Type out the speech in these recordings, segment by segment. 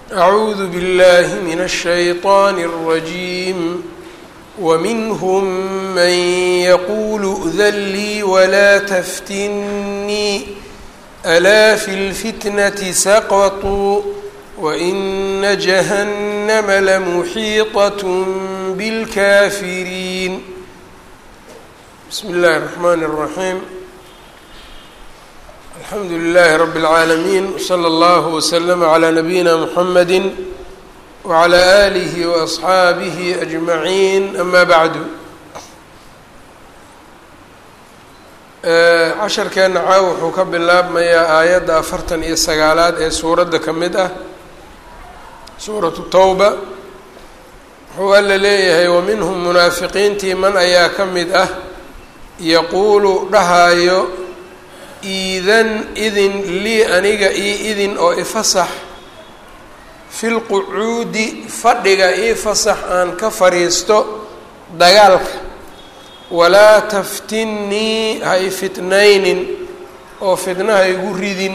أعوذ بالله من الشيطان الرجيم ومنهم من يقول ائذن لي ولا تفتني ألا في الفتنة سقطوا وإن جهنم لمحيطة بالكافرين بسم الله الرحمن الرحيم الحمد لله رب العالمين وصلى الله وسلم على نبينا محمد وعلى آله وأصxaabihi أجمعين أما بعد casharkeena caaw wuxuu ka bilaabmayaa aayadda afartan iyo sagaalaad ee suuradda ka mid ah suuratu towba wuxuu alla leeyahay waminhum munaafiqiintii man ayaa ka mid ah yaquulu dhahaayo iidan idin lii aniga io idin oo ifasax fi lqucuudi fadhiga io fasax aan ka fadhiisto dagaalka walaa taftinnii ha i fitnaynin oo fitna ha igu ridin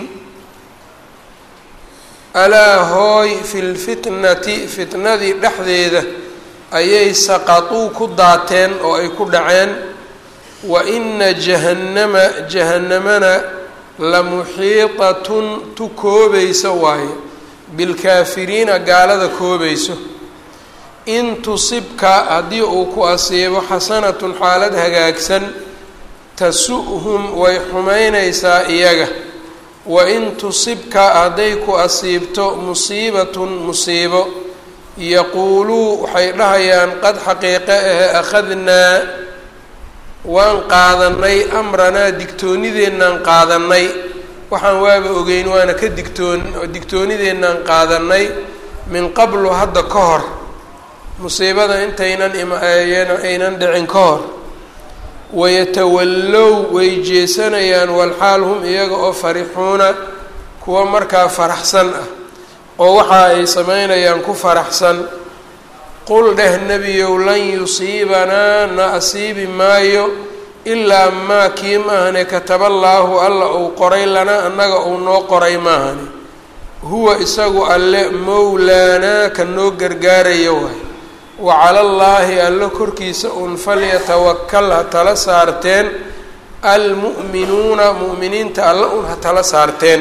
alaa hooy fi lfitnati fitnadii dhexdeeda ayay saqatuu ku daateen oo ay ku dhaceen wa ina jahannama jahannamana la muxiitatun tu koobaysa waaye bilkaafiriina gaalada koobayso in tusibka haddii uu ku asiibo xasanatun xaalad hagaagsan tasu-hum way xumaynaysaa iyaga wa in tusibka hadday ku asiibto musiibatun musiibo yaquuluu waxay dhahayaan qad xaqiiqe ahe akhadnaa waan qaadanay amranaa digtoonideennaan qaadanay waxaan waaba ogeyn waana ka digtoon digtoonideennaan qaadanay min qablu hadda ka hor musiibada intaynan aynan dhicin ka hor wayatawallow way jeesanayaan walxaal hum iyaga oo farixuuna kuwa markaa faraxsan ah oo waxa ay sameynayaan ku faraxsan qul dheh nebiyow lan yusiibanaa na asiibi maayo ilaa maa kii maahane kataballaahu alla uu qoray lana annaga uu noo qoray maahane huwa isagu alle mowlaanaa ka noo gargaarayo waay wa cala allaahi allo korkiisa un falyatawakal ha tala saarteen almu'minuuna mu'miniinta alla un ha tala saarteen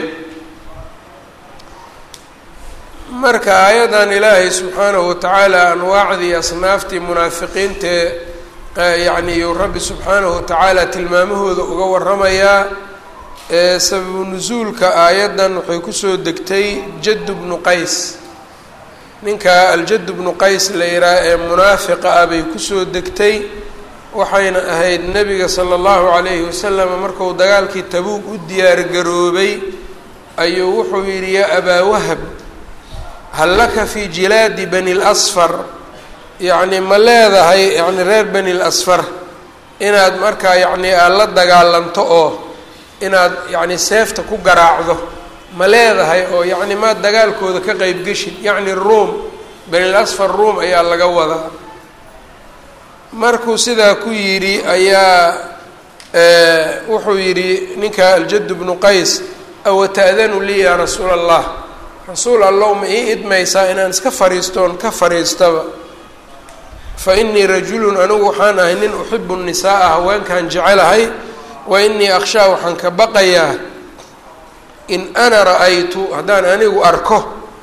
marka aayaddan ilaahay subxaanahu watacaala anwaacdii asnaaftii munaafiqiintee yacni iyuu rabbi subxaanahu watacaala tilmaamahooda uga waramayaa ee sababu nusuulka aayaddan waxay kusoo degtay jaddu bnu qays ninka aljaddu bnu qays la yidhaah ee munaafiqa ah bay kusoo degtay waxayna ahayd nebiga sala allahu calayhi wasalam marku dagaalkii tabuug u diyaargaroobay ayuu wuxuu yidhi yaa abaa wahab hal laka fi jilaadi bani lasfar yacni ma leedahay yacni reer bani lasfar inaad markaa yacni aad la dagaalanto oo inaad yacni seefta ku garaacdo ma leedahay oo yacni maad dagaalkooda ka qeyb geshid yacni ruom banil asfar ruom ayaa laga wadaa markuu sidaa ku yidhi ayaa wuxuu yidhi ninka aljaddu bnu qays awa ta'danu lii yaa rasuula allah rasuul allow ma ii idmaysaa inaan iska fariistoon ka fariistaba fa inii rajulun anigu waxaan ahay nin uxibu nisaaa haweenkaan jecelahay wa inii akhshaa waxaan ka baqayaa in ana ra-aytu haddaan anigu arko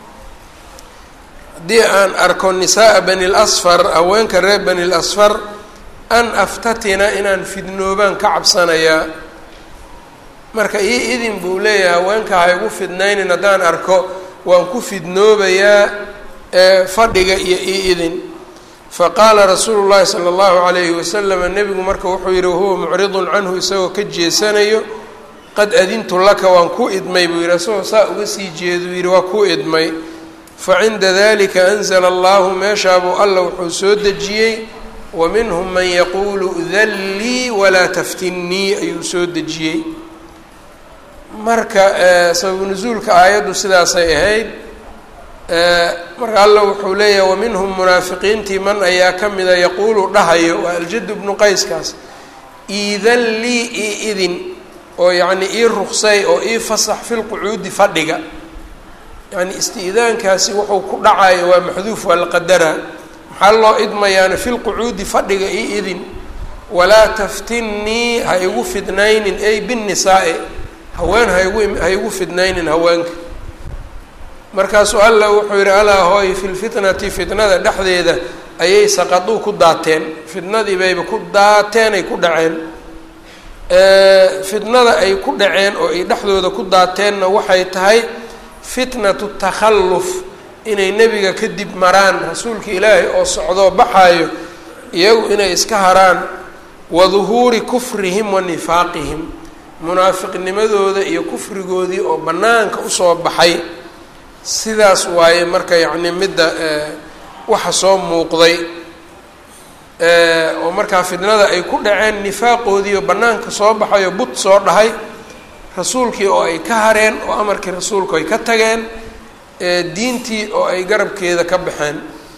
haddii aan arko nisaaa bani lasfar haweenka reer bani lasfar an aftatina inaan fidnoobaan ka cabsanayaa marka ii idin buu leeyahay haweenka ha igu fidnaynin haddaan arko waan ku fidnoobayaa fadhiga iyo ii idin faqaala rasuulu llahi sala allahu calayhi wasalama nebigu marka wuxuu yihi wahuwa mucridun canhu isagoo ka jeesanayo qad adintu laka waan ku idmay buu yidhi isagoo saa uga sii jeeduu yidhi waa ku idmay fa cinda dalika anzala allahu meeshaabuu alla wuxuu soo dejiyey wa minhum man yaquulu dan lii walaa taftinnii ayuu soo dejiyey marka sababu nusuulka aayaddu sidaasay ahayd marka alla wuxuu leeyahay waminhum munaafiqiintii man ayaa ka mida yaquulu dhahayo waa aljaddu bnu qayskaas iidan lii io idin oo yacni ii ruqsay oo ii fasax filqucuudi fadhiga yacni isti'daankaasi wuxuu ku dhacayo waa maxduuf waa la qadaraa maxaa loo idmayaana fi lqucuudi fadhiga io idin walaa taftinnii ha igu fidnaynin ay binnisaa-i haween haigu ha igu fidnaynin haweenka markaasuu alla wuxuu yidhi alaa hooy fi lfitnati fitnada dhexdeeda ayay saqaduu ku daateen fitnadii bayba ku daateen ay ku dhaceen fitnada ay ku dhaceen oo ay dhexdooda ku daateenna waxay tahay fitnatu takhalluf inay nebiga kadib maraan rasuulka ilaahay oo socdoo baxaayo iyagu inay iska haraan wa duhuuri kufrihim wa nifaaqihim munaafiqnimadooda iyo kufrigoodii oo bannaanka usoo baxay sidaas waaye marka yacni midda waxa soo muuqday oo markaa fitnada ay ku dhaceen nifaaqoodii oo bannaanka soo baxayo bud soo dhahay rasuulkii oo ay ka hareen oo amarkii rasuulku ay ka tageen diintii oo ay garabkeeda ka baxeen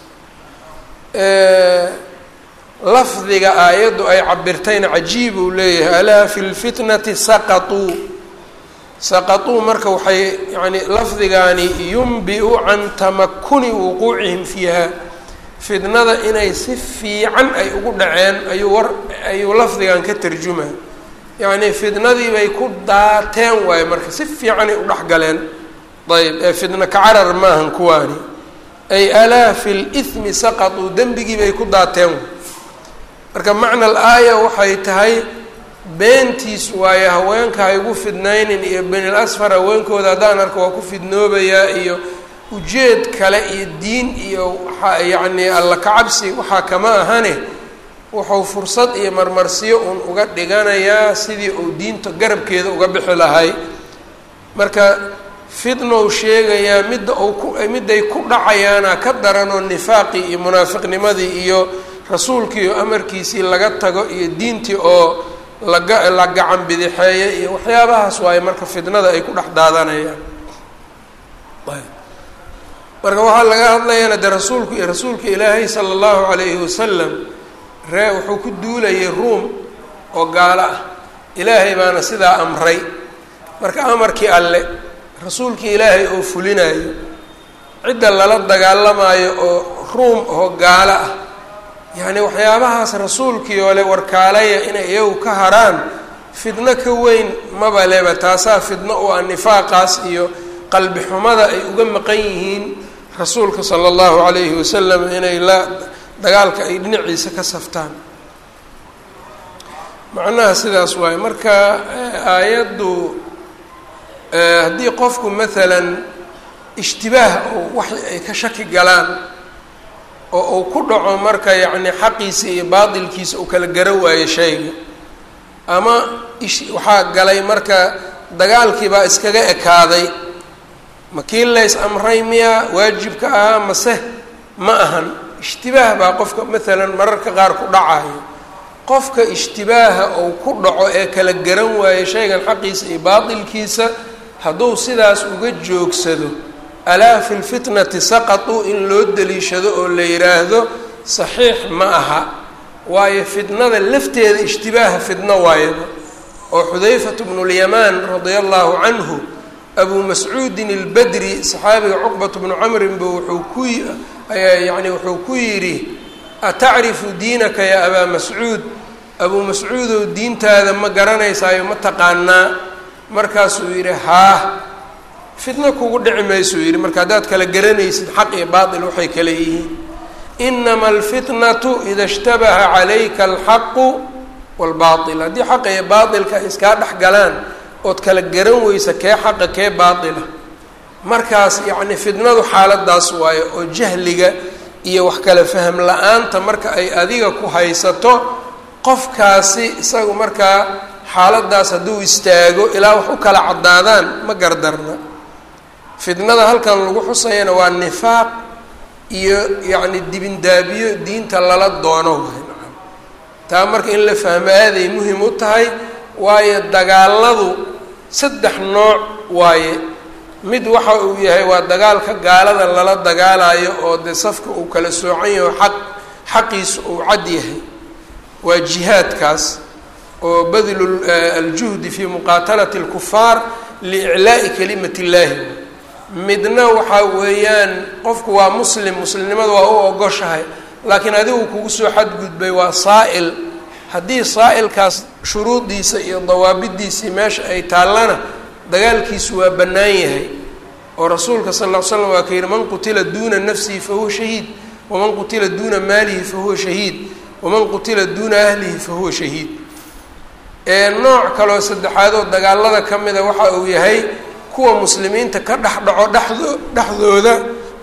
lafdiga aayaddu ay cabirtayna cajiib uu leeyahay alaa fi lfitnati saqatuu saqatuu marka waxay yani lafdigaani yumbi-u can tamakuni wuquucihim fiiha fitnada inay si fiican ay ugu dhaceen ayuu war ayuu lafdigan ka tarjuma yacni fitnadii bay ku daateen waayo marka si fiicanay u dhex galeen ayb ee fitna ka carar maahan kuwaani ay alaa fi lithmi saqatuu dembigii bay ku daateen marka macna al aaya waxay tahay beentiis waayo haweenka ha igu fidnaynin iyo benil asfar haweenkooda haddaan arka waa ku fidnoobayaa iyo ujeed kale iyo diin iyo waxa yacni alla kacabsi waxaa kama ahane wuxuu fursad iyo marmarsiyo uun uga dhiganayaa sidii uu diinta garabkeeda uga bixi lahay marka fitnow sheegayaa midda uu ku midday ku dhacayaana ka daranoo nifaaqii iyo munaafiqnimadii iyo rasuulkii oo amarkiisii laga tago iyo diintii oo laga la gacan bidixeeya iyo waxyaabahaas waaye marka fitnada ay ku dhex daadanayaan marka waxaa laga hadlayaana de rasuulku iyo rasuulka ilaahay sala allahu calayhi wasalam ree wuxuu ku duulayay ruum oo gaalo ah ilaahay baana sidaa amray marka amarkii alle rasuulkii ilaahay oo fulinayo cidda lala dagaalamaayo oo ruum oo gaalo ah yacni waxyaabahaas rasuulkii oo le warkaalaya inay iyagu ka haraan fidno ka weyn maba leba taasaa fidno u ah nifaaqaas iyo qalbi xumada ay uga maqan yihiin rasuulka sala allahu calayhi wasalam inay la dagaalka ay dhinaciisa ka saftaan macnaha sidaas waaye marka aayaddu haddii qofku maalan ishtibaah oo wax ay ka shaki galaan oo uu ku dhaco marka yacni xaqiisa iyo baatilkiisa uu kala garo waayo shayga ama ish waxaa galay marka dagaalkii baa iskaga ekaaday ma kii lays amray miyaa waajibka ahaa mase ma ahan ishtibaah baa qofka maalan mararka qaar ku dhacayo qofka ishtibaaha uu ku dhaco ee kala garan waayo shaygan xaqiisa iyo baatilkiisa hadduu sidaas uga joogsado alaa fi lfitnati saqatuu in loo daliishado oo la yidhaahdo saxiix ma aha waayo fitnada lafteeda ishtibaaha fitno waayaba oo xudayfatu bnulyamaan radia allahu canhu abuu mascuudin albadri saxaabiga cuqbat bnu camrinba wuxuu ku yani wuxuu ku yidhi atacrifu diinaka yaa abaa mascuud abuu mascuudow diintaada ma garanaysaayo ma taqaanaa markaasuu yidhi haa fitno kugu dhici maysuu yidhi marka haddaad kala garanaysid xaq iyo baatil waxay kala yihiin inama alfitnatu ida ishtabaha calayka alxaqu waalbaatil haddii xaqa iyo baatilka ay iskaa dhex galaan ood kala garan weysa kee xaqa kee baatila markaas yacni fitnadu xaaladaas waayo oo jahliga iyo wax kala faham la-aanta marka ay adiga ku haysato qofkaasi isagu markaa xaaladaas hadduu istaago ilaa wax u kala caddaadaan ma gardarna fitnada halkan lagu xusayana waa nifaaq iyo yacni dibindaabiyo diinta lala doono waay nacam taa marka in la fahmo aaday muhim u tahay waayo dagaaladu saddex nooc waaye mid waxa uu yahay waa dagaalka gaalada lala dagaalayo oo dee safka uu kala soocan yaho xaq xaqiisa uu cad yahay waa jihaadkaas oo badlu aljuhdi fi muqaatalati اlkufaar liiclaa'i kalimat اllaahi midna waxaa weeyaan qofku waa muslim muslimnimada waa u ogoshahay laakiin adigu kugu soo xadgudbay waa saa'il haddii saa'ilkaas shuruudiisa iyo dawaabidiisii meesha ay taallana dagaalkiisu waa bannaan yahay oo rasuulka sal ll ly slam waa ka yidhi man qutila duuna nafsihi fahuwa shahiid waman qutila duuna maalihi fahuwa shahiid waman qutila duuna ahlihi fahuwa shahiid nooc kaloo saddexaad oo dagaalada ka mida waxa uu yahay kuwa muslimiinta ka dhex dhaco dhexdo dhexdooda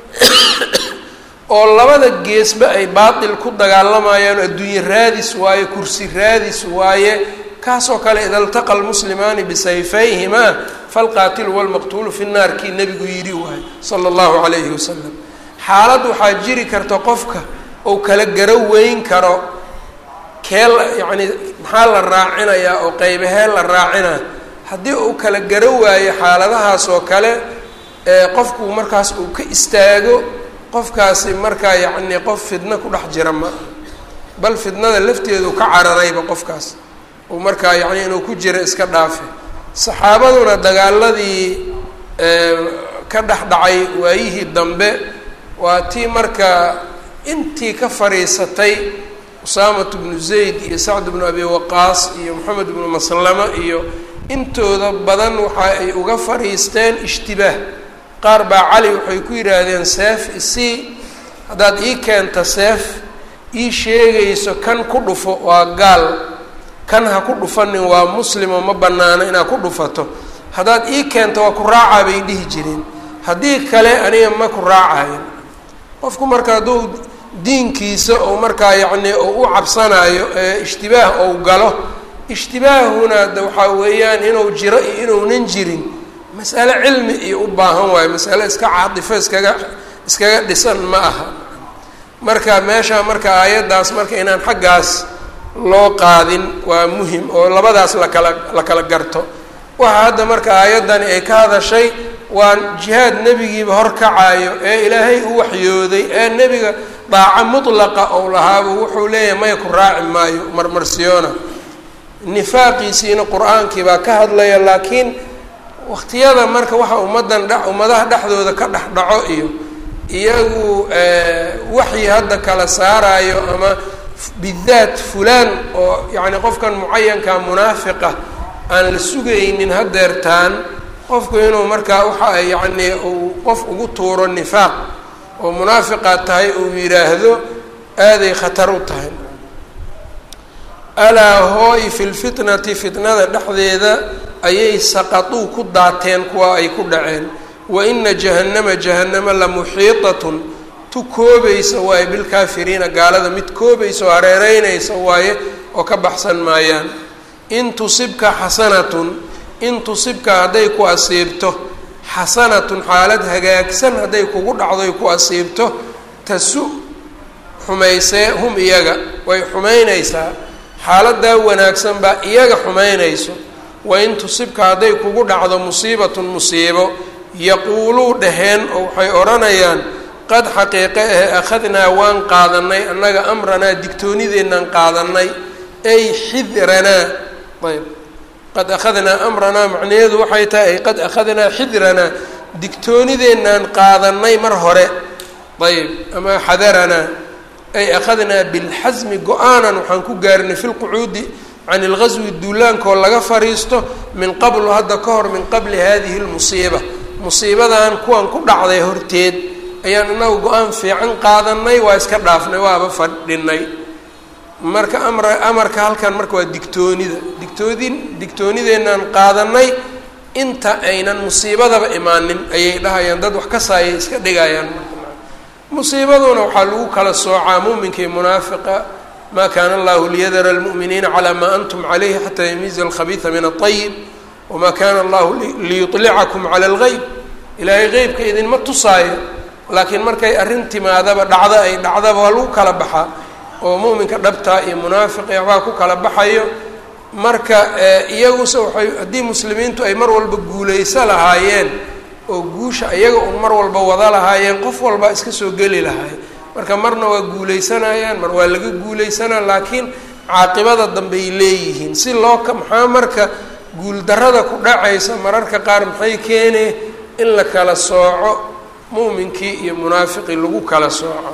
oo labada geesba ay baatil ku dagaalamayaan adduunye raadis waaye kursi raadis waaye kaasoo kale ida ltaqa lmuslimaani bisayfayhimaa falqaatilu walmaqtuulu fi nnaar kii nebigu yidhi waaye sala allahu calayhi wasalam xaalad waxaa jiri karta qofka uu kala garo weyn karo kee la yacni maxaa la raacinayaa oo qaybahee la raacinaa haddii uu kala garo waayo xaaladahaas oo kale qofku markaas uu ka istaago qofkaasi markaa yacni qof fidno ku dhex jira ma aha bal fidnada lafteedu ka cararayba qofkaas uu markaa yacni inuu ku jiro iska dhaafe saxaabaduna dagaaladii ka dhex dhacay waayihii dambe waa tii markaa intii ka fadhiisatay usaamat bnu zayd iyo sacd bnu abi waqaas iyo moxamed bnu maslama iyo intooda badan waxa ay uga fadhiisteen ishtibaah qaar baa cali waxay ku yidhaahdeen seef isii haddaad ii keenta seef ii sheegayso kan ku dhufo waa gaal kan ha ku dhufanin waa muslimo ma bannaano inaad ku dhufato haddaad ii keento waa ku raacaa bay dhihi jireen haddii kale aniga ma ku raacayo qofku marka hadduu diinkiisa ou markaa yacni ou u cabsanaayo ee ishtibaah ou galo ishtibaahuna de waxaa weeyaan inuu jiro iyo inuunan jirin masale cilmi iyo u baahan waayo masale iska caatifo iskaga iskaga dhisan ma aha marka meesha marka aayaddaas marka inaan xaggaas loo qaadin waa muhim oo labadaas lakala la kala garto waxa hadda marka aayaddani ay ka hadashay waa jihaad nebigiiba horkacaayo ee ilaahay u waxyooday ee nebiga daaco mutlaqa ou lahaaba wuxuu leeyahay maya ku raaci maayo marmarsiyoona nifaaqiisiina qur-aankii baa ka hadlaya laakiin waqtiyada marka waxa ummaddan dhe ummadaha dhexdooda ka dhex dhaco iyo iyagu waxyi hadda kala saarayo ama bidaat fulaan oo yacni qofkan mucayanka munaafiqa aan la sugaynin hadeertaan qofku inuu markaa waxa ay yacni uu qof ugu tuuro nifaaq oo munaafiqaad tahay uu yidhaahdo aaday khatar u tahay alaa hooy fi lfitnati fitnada dhexdeeda ayay saqatuu ku daateen kuwa ay ku dhaceen wa ina jahannama jahannama la muxiitatun tu koobaysa waaye bilkaafiriina gaalada mid koobaysa oo hareereynaysa waaye oo ka baxsan maayaan in tusibka xasanatun in tusibka hadday ku asiibto xasanatun xaalad hagaagsan hadday kugu dhacdoy ku asiibto tasu xumaysee hum iyaga way xumaynaysaa xaaladaa wanaagsan baa iyaga xumaynayso wain tusibka hadday kugu dhacdo musiibatun musiibo yaquuluu dhaheen oo waxay odhanayaan qad xaqiiqe ahe akhadnaa waan qaadanay annaga amranaa digtoonideennaan qaadanay ay xidranaa ayb qad akhadnaa amranaa macnaheedu waxay tahay ay qad akhadnaa xidranaa digtoonideennaan qaadanay mar hore ayb ama xadaranaa ay akhadnaa bilxasmi go-aanan waxaan ku gaarnay fi lqucuudi can ilgaswi duulaankoo laga fariisto min qablu hadda ka hor min qabli hadihi lmusiiba musiibadan kuwan ku dhacday horteed ayaan inagu go-aan fiican qaadanay waa iska dhaafnay waaba fadhinay marka amra amarka halkan marka waa digtoonida digtoodin digtoonideenaan qaadanay inta aynan musiibadaba imaanin ayay dhahayaan dad wax ka saayay iska dhigayaan musiibaduna waxaa lagu kala soocaa muuminka iyo munaafiqa ma kana allahu liyadara almu'miniina calaa maa antum calayhi xataa yamiiza alkhabiida min aلطayib wama kana allahu liyuطlicakum cala اlgeyb ilaahay qeybka idinma tusaayo laakiin markay arrin timaadaba dhacdo ay dhacdaba waa lagu kala baxaa oo mu'minka dhabtaa iyo munaafiqi waxbaa ku kala baxayo marka iyaguse waxay haddii muslimiintu ay mar walba guulayso lahaayeen oo guusha iyaga un mar walba wada lahaayeen qof walba iska soo geli lahaay marka marna waa guulaysanayaan mar waa laga guulaysanaa laakiin caaqibada dambey leeyihiin si loo ka maxaa marka guuldarrada ku dhacaysa mararka qaar maxay keenee in la kala sooco muuminkii iyo munaafiqii lagu kala sooco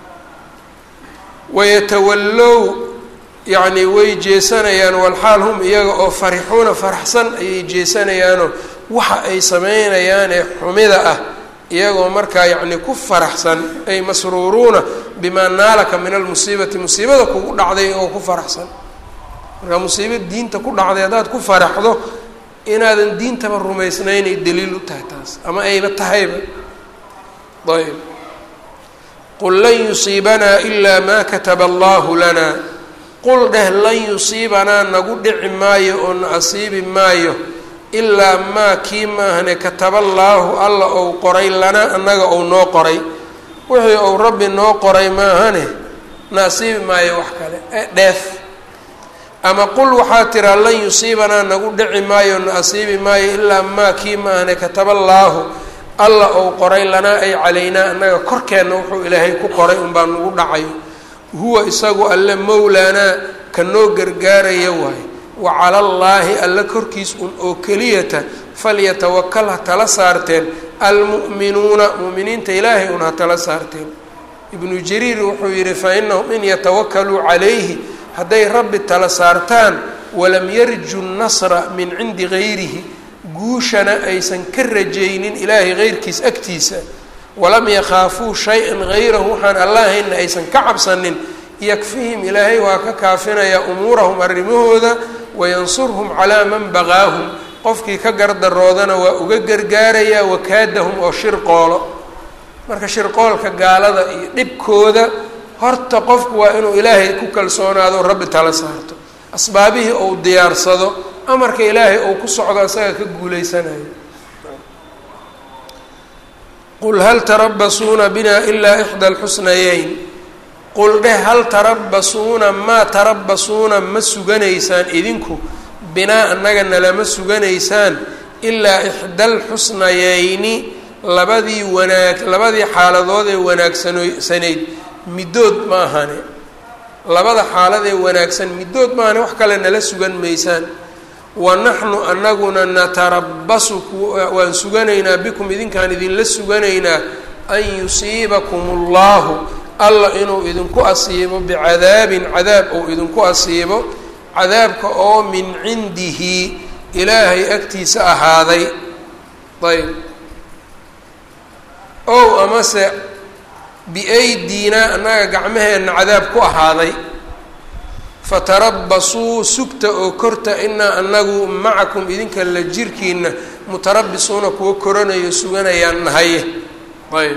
wayatawallow yacni way jeesanayaan walxaal hum iyaga oo farixuuna faraxsan ayay jeesanayaanoo waxa ay sameynayaanee xumida ah iyagoo markaa yacni ku faraxsan ay masruuruuna bimaa naalaka min almusiibati musiibada kugu dhacday iyagoo ku faraxsan markaa musiiba diinta ku dhacday haddaad ku faraxdo inaadan diintaba rumaysnaynay daliil u tahay taas ama ayba tahayba ayb qul lan yusiibanaa ilaa maa kataba allahu lana qul dheh lan yusiibanaa nagu dhici maayo oo na asiibi maayo ilaa maa kii maahane kataballaahu alla ou qoray lana annaga ou noo qoray wixii ou rabbi noo qoray maahane na asiibi maayo wax kale dheef ama qul waxaa tiraa lan yusiibanaa nagu dhici maayo na asiibi maayo ilaa maa kii maahane kataballaahu alla ou qoray lanaa ay calaynaa annaga korkeenna wuxuu ilaahay ku qoray unbaa nagu dhacayo huwa isagu alle mowlaanaa ka noo gargaaraya waaye wa cala allaahi alle korkiis un oo keliyata falyatawakal ha tala saarteen almu'minuuna mu'miniinta ilaahay un ha tala saarteen ibnu jariir wuxuu yidhi fa inahum in yatawakaluu calayhi hadday rabbi tala saartaan walam yarju nasra min cindi gayrihi guushana aysan ka rajaynin ilaahay heyrkiis agtiisa walam yakhaafuu shay-an hayrahu waxaan allahayna aysan ka cabsanin yakfihim ilaahay waa ka kaafinayaa umuurahum arrimahooda wayansurhum calaa man baqaahum qofkii ka gardaroodana waa uga gargaarayaa wakaadahum oo shirqoolo marka shirqoolka gaalada iyo dhibkooda horta qofku waa inuu ilaahay ku kalsoonaado rabbi tala saarto asbaabihii ou diyaarsado amarka ilaahay ou ku socdo isaga ka guuleysanayo qul hal tarabasuuna bina ilaa ixda alxusnayeyn qul dheh hal tarabasuuna maa tarabasuuna ma suganaysaan idinku binaa annaga nalama suganaysaan ilaa ixda alxusnayeyni labadii wanaag labadii xaaladood ee wanaagsanayd middood ma ahane labada xaalad ee wanaagsan middood maahane wax kale nala sugan maysaan wa naxnu anaguna natarabasu waan suganaynaa bikum idinkaan idinla suganaynaa an yusiibakum allahu alla inuu idinku asiibo bicadaabin cadaab ou idinku asiibo cadaabka oo min cindihi ilaahay agtiisa ahaaday ayb ow amase biaydinaa annaga gacmaheenna cadaab ku ahaaday fatarabasuu sugta oo korta inaa anagu macakum idinka la jirkiina mutarabisuuna kuwa koranayo suganayaan nahaye ayb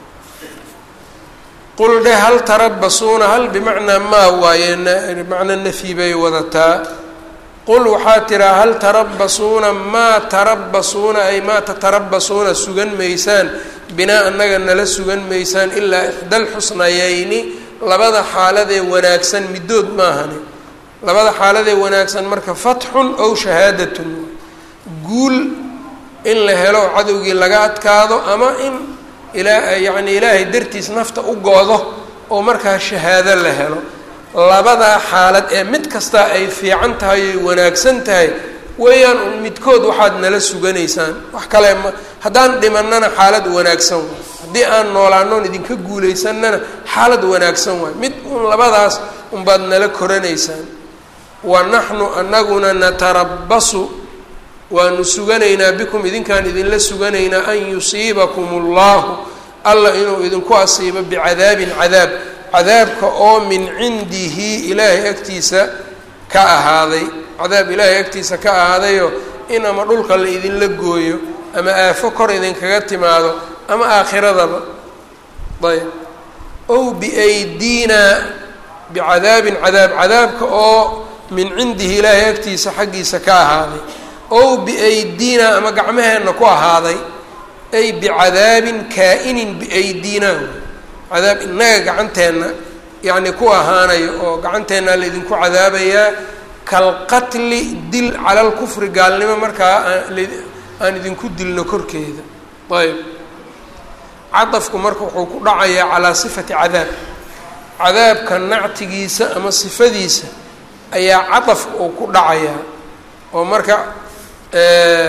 qul dheh hal tarabasuuna hal bimacnaa maa waaye macna nafyi bay wadataa qul waxaa tiraa hal tarabasuuna maa tarabasuuna ay maa tatarabasuuna sugan maysaan binaa annaga nala sugan maysaan ilaa ixda alxusnayeyni labada xaaladee wanaagsan middood maahane labada xaaladee wanaagsan marka fatxun ow shahaadatun guul in la helo cadowgii laga adkaado ama in ilaa yacni ilaahay dartiis nafta u go-do oo markaa shahaado la helo labadaa xaalad ee mid kastaa ay fiican tahay oy wanaagsan tahay weeyaan un midkood waxaad nala suganaysaan wax kale ma haddaan dhimannana xaalad wanaagsan waay haddii aan noolaanoon idinka guulaysanana xaalad wanaagsan waay mid un labadaas unbaad nala koranaysaan wa naxnu anaguna natarabasu waanu suganaynaa bikum idinkaan idinla suganaynaa an yusiibakum allahu alla inuu idinku asiibo bicadaabin cadaab cadaabka oo min cindihi ilaahay agtiisa ka ahaaday cadaab ilaahay agtiisa ka ahaadayoo in ama dhulka la idinla gooyo ama aafo kor idinkaga timaado ama aakhiradaba ayb ow biaydinaa bicadaabin cadaab cadaabka oo min cindihi ilaahay agtiisa xaggiisa ka ahaaday ow biaydinaa ama gacmaheenna ku ahaaday ay bicadaabin kaa-inin biaydinaa cadaab innaga gacanteenna yacni ku ahaanayo oo gacanteennaa laydinku cadaabayaa kalqatli dil cala lkufri gaalnimo markaa aan idinku dilno korkeeda ayb cadafku marka wuxuu ku dhacayaa calaa sifati cadaab cadaabka nactigiisa ama sifadiisa ayaa cadafka uu ku dhacayaa oo marka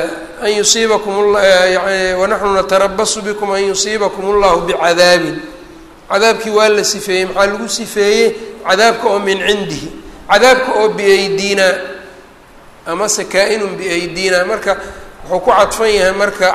an yusiibakum wanaxnu natarabasu bikum an yusiibakum allahu bicadaabin cadaabkii waa la sifeeyey maxaa lagu sifeeyey cadaabka oo min cindihi cadaabka oo biaydina amase kaa-inun biaydina marka wuxuu ku cadfan yahay marka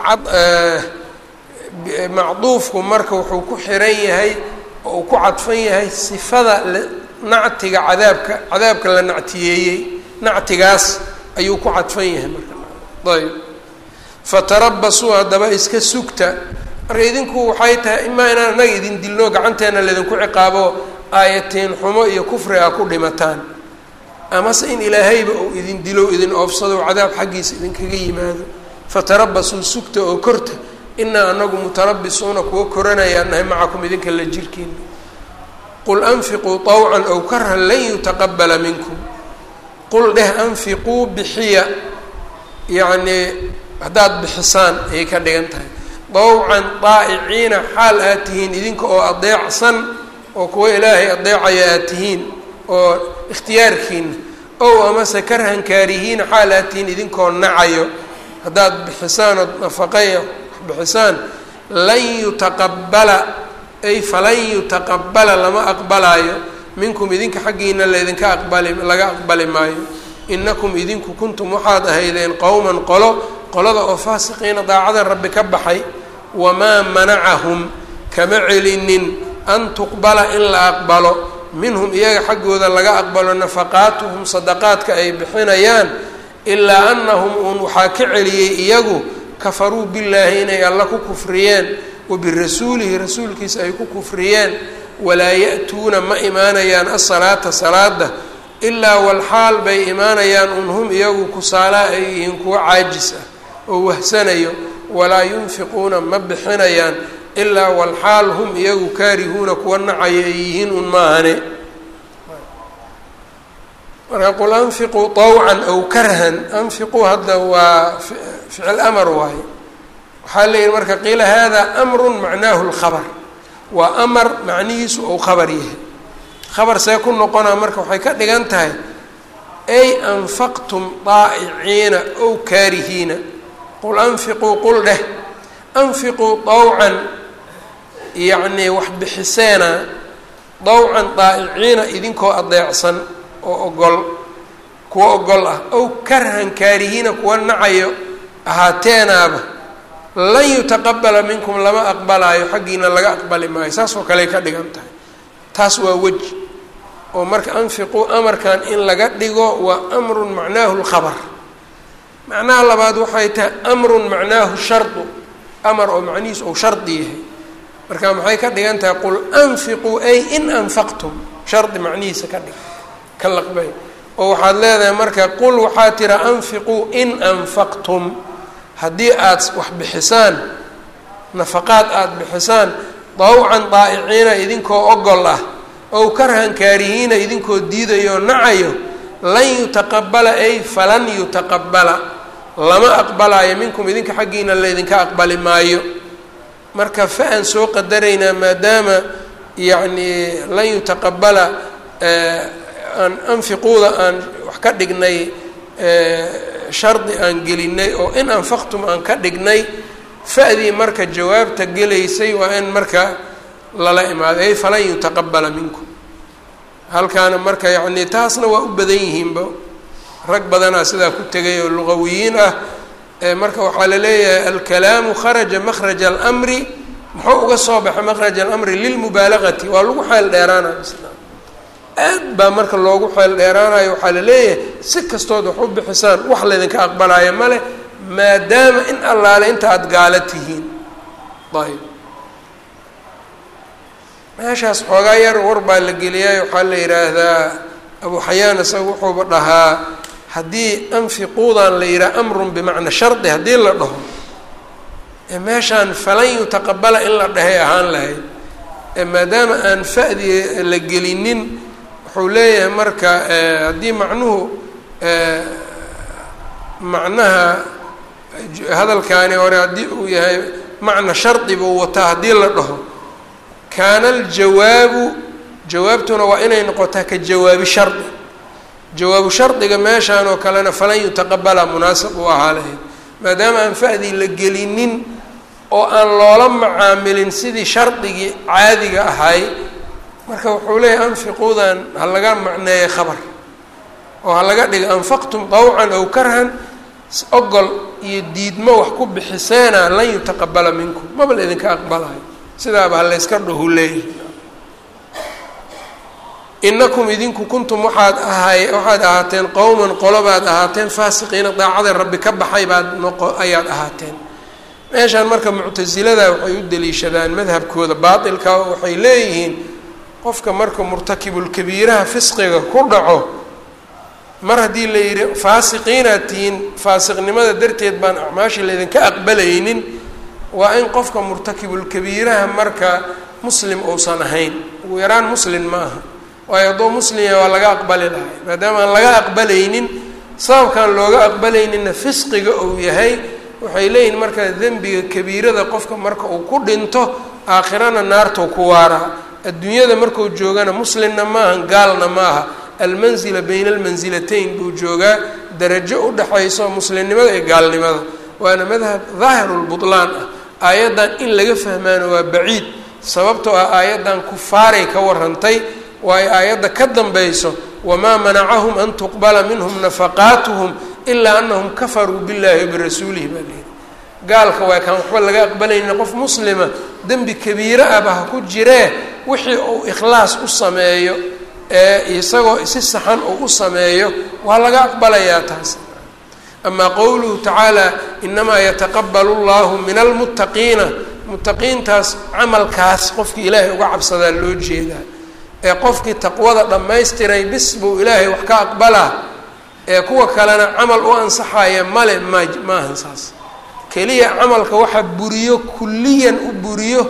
macduufku marka wuxuu ku xiran yahay oo uu ku cadfan yahay sifada nactiga cadaabka cadaabka la nactiyeeyey nactigaas ayuu ku cadfan yahay marka ayb fatarabasuu haddaba iska sugta marka idinku waxay tahay imaa inaan annaga idin dilno gacanteena laydinku ciqaabo aayatiin xumo iyo kufri a ku dhimataan amase in ilaahayba uu idin dilo idin oofsado cadaab xaggiisa idinkaga yimaado fatarabasuu sugta oo korta inaa anagu mutarabisuuna kuwa koranayaan nahay macakum idinka la jirkiina qul anfiquu طawcan aw karhan lan yutaqabala minkum qul dheh anfiquu bixiya yacnii haddaad bixisaan ayay ka dhigan tahay dawcan daa'iciina xaal aad tihiin idinka oo adeecsan oo kuwa ilaahay adeecaya aad tihiin oo ikhtiyaarkiina ow amase karhan kaarihiina xaal aad tihiin idinkoo nacayo haddaad bixisaan ood nafaqaya bixisaan lan yutaqabala ay falan yutaqabala lama aqbalaayo minkum idinka xaggiina laydinka aqbali laga aqbali maayo inakum idinku kuntum waxaad ahaydeen qowman qolo qolada oo faasiqiina daacada rabbi ka baxay wamaa manacahum kama celinin an tuqbala in la aqbalo minhum iyaga xaggooda laga aqbalo nafaqaatuhum sadaqaadka ay bixinayaan ilaa anahum uun waxaa ka celiyey iyagu kafaruu billaahi inay alla ku kufriyeen wa birasuulihi rasuulkiisa ay ku kufriyeen walaa ya-tuuna ma imaanayaan asalaata salaada ilaa walxaal bay imaanayaan un hum iyagu kusaalaa ay yihiin kuwa caajis ah oo wahsanayo walaa yunfiquuna ma bixinayaan ilaa walxaal hum iyagu kaarihuuna kuwa nacaya ay yihiin un maahane marka qul anfiquu طawcan aw karhan anfiquu hadda waa ficil amar waaye waxaa leeyihi marka qiila hada amru macnaahu اlkhabr waa amar macnihiisu ou khabar yahay khabar see ku noqonaa marka waxay ka dhigan tahay ay anfaqtum daa'iciina ow kaarihiina qul anfiquu qul dheh anfiquu dawcan yacnii wax bixiseena dawcan daa'iciina idinkoo adeecsan oo ogol kuwa ogol ah ow karhan kaarihiina kuwa nacayo ahaateenaaba lan yutaqabala minkum lama aqbalaayo xaggiina laga aqbali maayo saas oo kaley ka dhigan tahay taas waa weji oo marka anfiquu amarkan in laga dhigo waa amrun macnaahu lkhabar macnaha labaad waxay tahay amrun macnaahu shardu amar oo macnihiisu ou shardi yahay marka maxay ka dhigan tahay qul anfiquu ay in anfaqtum shardi macnihiisa ka dhig ka laqbay oo waxaad leedahay marka qul waxaa tira anfiquu in anfaqtum haddii aad wax bixisaan nafaqaad aada bixisaan dawcan daa'iciina idinkoo ogol ah ow karhan kaarihiina idinkoo diidayo nacayo lan yutaqabala ay falan yutaqabala lama aqbalaayo minkum idinka xaggiina laydinka aqbali maayo marka fa-an soo qadaraynaa maadaama yacnii lan yutaqabala aan anfiquuda aan wax ka dhignay shardi aan gelinay oo in anfaqtum aan ka dhignay fa-dii marka jawaabta gelaysay waa in marka lala imaado ay falan yutaqabala minkum halkaana marka yacnii taasna waa u badan yihiinba rag badanaa sidaa ku tegay oo luqawiyiin ah marka waxaa la leeyahay alkalaamu kharaja makhraja almri muxuu uga soo baxay makhraja alamri lilmubaalagati waa lagu xeel dheeraanayo islam aad baa marka loogu xeel dheeraanayo waxaa la leeyahay si kastood wax u bixisaan wax laydinka aqbalaayo male maadaama in allaale inta aada gaala tihiin ayb meeshaas xoogaa yar war baa la geliyay waxaa la yidhaahdaa abu xayaan isaga wuxuuba dhahaa haddii anfiquudan la yidhaha amrun bimacna shardi haddii la dhaho meeshaan falan yutaqabala in la dhahay ahaan lahayd maadaama aan fa'di la gelinin wuxuu leeyahay marka haddii macnuhu macnaha hadalkaani hore haddii uu yahay macna shardi buu wataa haddii la dhaho kaana aljawaabu jawaabtuna waa inay noqotaa ka jawaabi shardi jawaabu shardiga meeshaan oo kalena falan yutaqabala munaasib u ahaa lahayd maadaama aan fa-dii la gelinin oo aan loola macaamilin sidii shardigii caadiga ahay marka wuxuu leeyahy anfiquudan ha laga macneeya khabar oo ha laga dhiga anfaqtum dawcan aw karhan ogol iyo diidmo wax ku bixiseena lan yutaqabala minkum maba la idinka aqbalayo sidaaba ha layska dhahu leeyahy inakum idinku kuntum waxaad ahay waxaad ahaateen qowman qolobaad ahaateen faasiqiina daacada rabbi ka baxay baad noqo ayaad ahaateen meeshaan marka muctasilada waxay u daliishadaan madhabkooda baatilka oo waxay leeyihiin qofka marka murtakibulkabiiraha fisqiga ku dhaco mar haddii la yidhi faasiqiinaad tihiin faasiqnimada darteed baan acmaasha laydinka aqbalaynin waa in qofka murtakibulkabiiraha marka muslim uusan ahayn ugu yaraan muslim ma aha waayo hadduu muslimya waa laga aqbali lahay maadaama aan laga aqbalaynin sababkaan looga aqbalayninna fisqiga uu yahay waxay leeyihin marka dembiga kabiirada qofka marka uu ku dhinto aakhirana naartuu ku waaraa adduunyada markuu joogana muslimna maaha gaalna maaha almanzila bayna almansilatayn buu joogaa darajo u dhexayso muslimnimada iyo gaalnimada waana madhab daahirulbutlaan ah aayaddan in laga fahmaano waa baciid sababtoo ah aayaddan kufaaray ka warantay waayo aayadda ka dambayso wamaa manacahum an tuqbala minhum nafaqaatuhum ilaa anahum kafaruu billahi wabirasuulihi baa leyihi gaalka waa kaan waxba laga aqbalaynin qof muslima dembi kabiiro ahba ha ku jiree wixii uu ikhlaas u sameeyo ee isagoo si saxan uu u sameeyo waa laga aqbalayaa taas amaa qowluhu tacaala inamaa yataqabalu llahu min almuttaqiina muttaqiintaas camalkaas qofkii ilaahay uga cabsadaa loo jeedaa ee qofkii taqwada dhammaystiray bis buu ilaahay wax ka aqbalaa ee kuwa kalena camal u ansaxaya male ma maahan saas keliya camalka waxa buriyo kulliyan u buriyo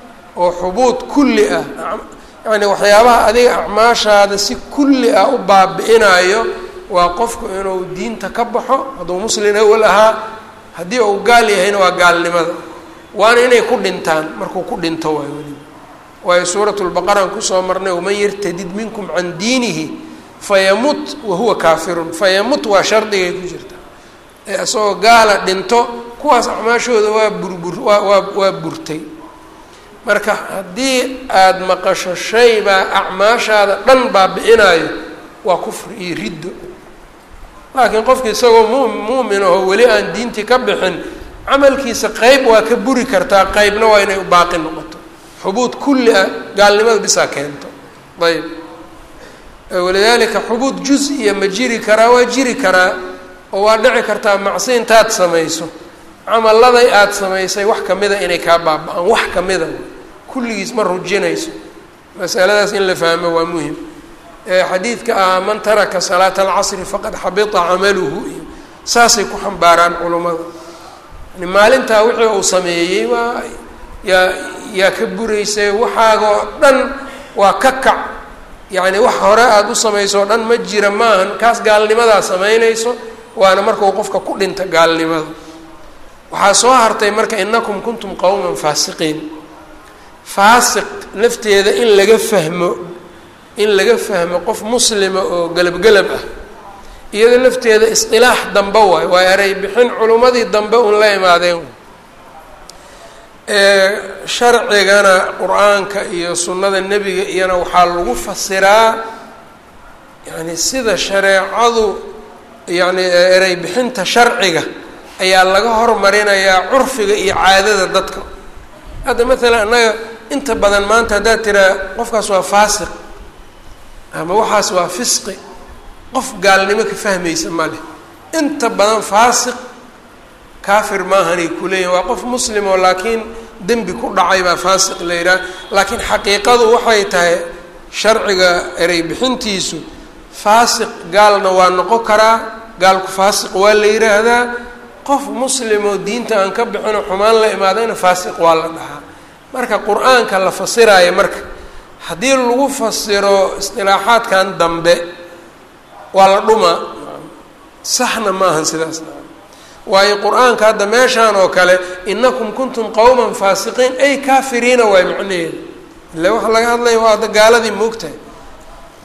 oo xubuud kulli ah yacni waxyaabaha adiga acmaashaada si kulli ah u baabi-inayo waa qofku inuu diinta ka baxo hadduu muslin awal ahaa haddii uu gaal yahayna waa gaalnimada waana inay ku dhintaan markuu ku dhinto waay weliba waayo suurat lbaqaraan kusoo marnay waman yartadid minkum can diinihi fayamut wahuwa kaafirun fayamut waa shardigay ku jirta ee isagoo gaala dhinto kuwaas acmaashooda waa burbur waa waa waa burtay marka haddii aada maqasho shay baa acmaashaada dhan baabi-inayo waa kufri iyo riddo laakiin qofki isagoo mu muumin aho weli aan diintii ka bixin camalkiisa qeyb waa ka buri kartaa qeybna waa inay baaqi noqoto xubuud kulli ah gaalnimada bisaa keento ayb walidaalika xubuud juz-iya ma jiri karaa waa jiri karaa oo waa dhici kartaa macsi intaad samayso camalladay aada samaysay wax kamida inay kaa baaba-aan wax kamida kulligiis ma rujinayso masaladaas in la fahmo waa muhim xadiidka ah man taraka salaata alcasri faqad xabita camaluhu iyo saasay ku xambaaraan culummada yani maalintaa wixii uu sameeyey waa yaa yaa ka buraysay waxaagoo dhan waa ka kac yacni wax hore aada u samayso o dhan ma jira maahan kaas gaalnimadaa samaynayso waana markau qofka ku dhinta gaalnimada waxaa soo hartay marka inakum kuntum qowman faasiqiin faasiq lafteeda in laga fahmo in laga fahmo qof muslima oo gelab-gelab ah iyado lafteeda isqilaax dambe waay waa eray bixin culummadii dambe un la imaadeen sharcigana qur-aanka iyo sunnada nebiga iyana waxaa lagu fasiraa yani sida shareecadu yani erey bixinta sharciga ayaa laga hormarinayaa curfiga iyo caadada dadka hadda maalan annaga inta badan maanta haddaad tiraa qofkaas waa faasiq ama waxaas waa fisqi qof gaalnimo ka fahmaysa ma leh inta badan faasiq kaafir maahanay kuleeyihin waa qof muslim oo laakiin dembi ku dhacay baa faasiq la yidhaha laakiin xaqiiqadu waxay tahay sharciga erey bixintiisu faasiq gaalna waa noqon karaa gaalku faasiq waa la yidhaahdaa qof muslim oo diinta aan ka bixinoo xumaan la imaadayna faasiq waa la dhahaa marka qur-aanka la fasiraayo marka haddii lagu fasiro istilaaxaadkan dambe waa la dhumaa saxna ma ahan sidaas waayo qur-aanka hadda meeshaan oo kale inakum kuntum qowman faasiqiin ay kaafiriina waay macnaheeda ila waxa laga hadlaya waa adda gaaladii moogtahay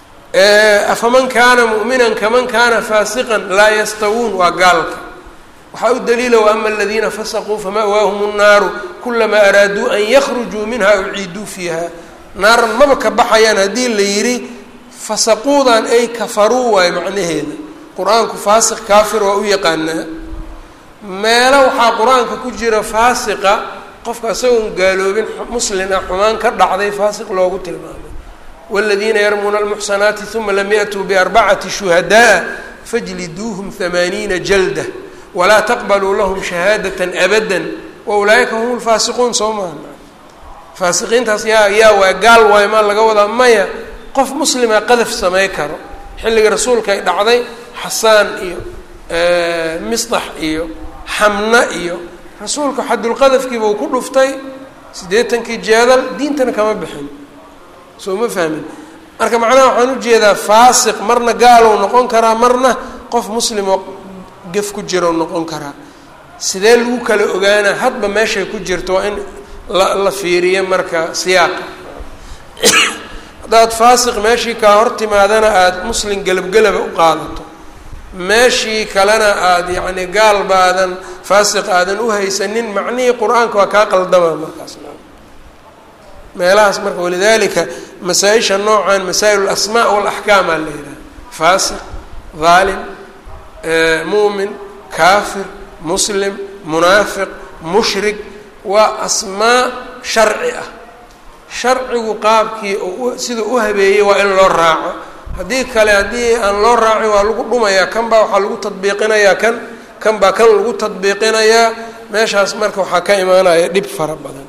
afaman kaana mu'minan kaman kaana faasiqan laa yastawuun waa gaalka waxaa u daliila waama aladiina fasaquu fama'waahum الnaaru kulamaa araaduu an yakhrujuu minha uciiduu fiiha naaran maba ka baxayaan haddii la yidhi fasaquudan ay kafaruu waayo macnaheeda qur-aanku faasiq kaafir waa u yaqaanaa meelo waxaa qur-aanka ku jira faasiqa qofka isagoon gaaloobin muslin ah xumaan ka dhacday faasiq loogu tilmaamay wاladiina yarmuuna almuxsanaati uma lam yaأtuu biarbacati shuhadaءa fajliduuhum hamaaniina jalda walaa taqbaluu lahum shahaadaة abada waulaa'ika hum lfaasiquun soo maha faasiqiintaas yaa yaa waay gaal waay maa laga wadaa maya qof muslima qadaf samay karo xilliga rasuulka ay dhacday xasaan iyo misdax iyo xamna iyo rasuulka xadulqadafkiiba uu ku dhuftay siddeetankii jeedal diintana kama bixin soo ma fahmin marka macnaha waxaan ujeedaa faasiq marna gaalow noqon karaa marna qof muslimoo gef ku jiro noqon karaa sidee lagu kala ogaanaa hadba meeshay ku jirto waa in la la fiiriyo marka siyaaqa haddaad faasiq meeshii kaa hor timaadana aada muslim gelabgelaba u qaadato meeshii kalena aada yacni gaal baadan faasiq aadan u haysanin macnihii qur-aanka waa kaa qaldama markaas meelahaas marka walidalika masaa-isha noocan masaa'il alasmaa walaxkaamaa la yidhaha faasiq dhaalim muumin kaafir muslim munaafiq mushrik waa asmaa sharci ah sharcigu qaabkii siduu u habeeyey waa in loo raaco haddii kale haddii aan loo raacin waa lagu dhumayaa kan baa waxaa lagu tadbiiqinayaa kan kan baa kan lagu tadbiiqinayaa meeshaas marka waxaa ka imaanaya dhib fara badan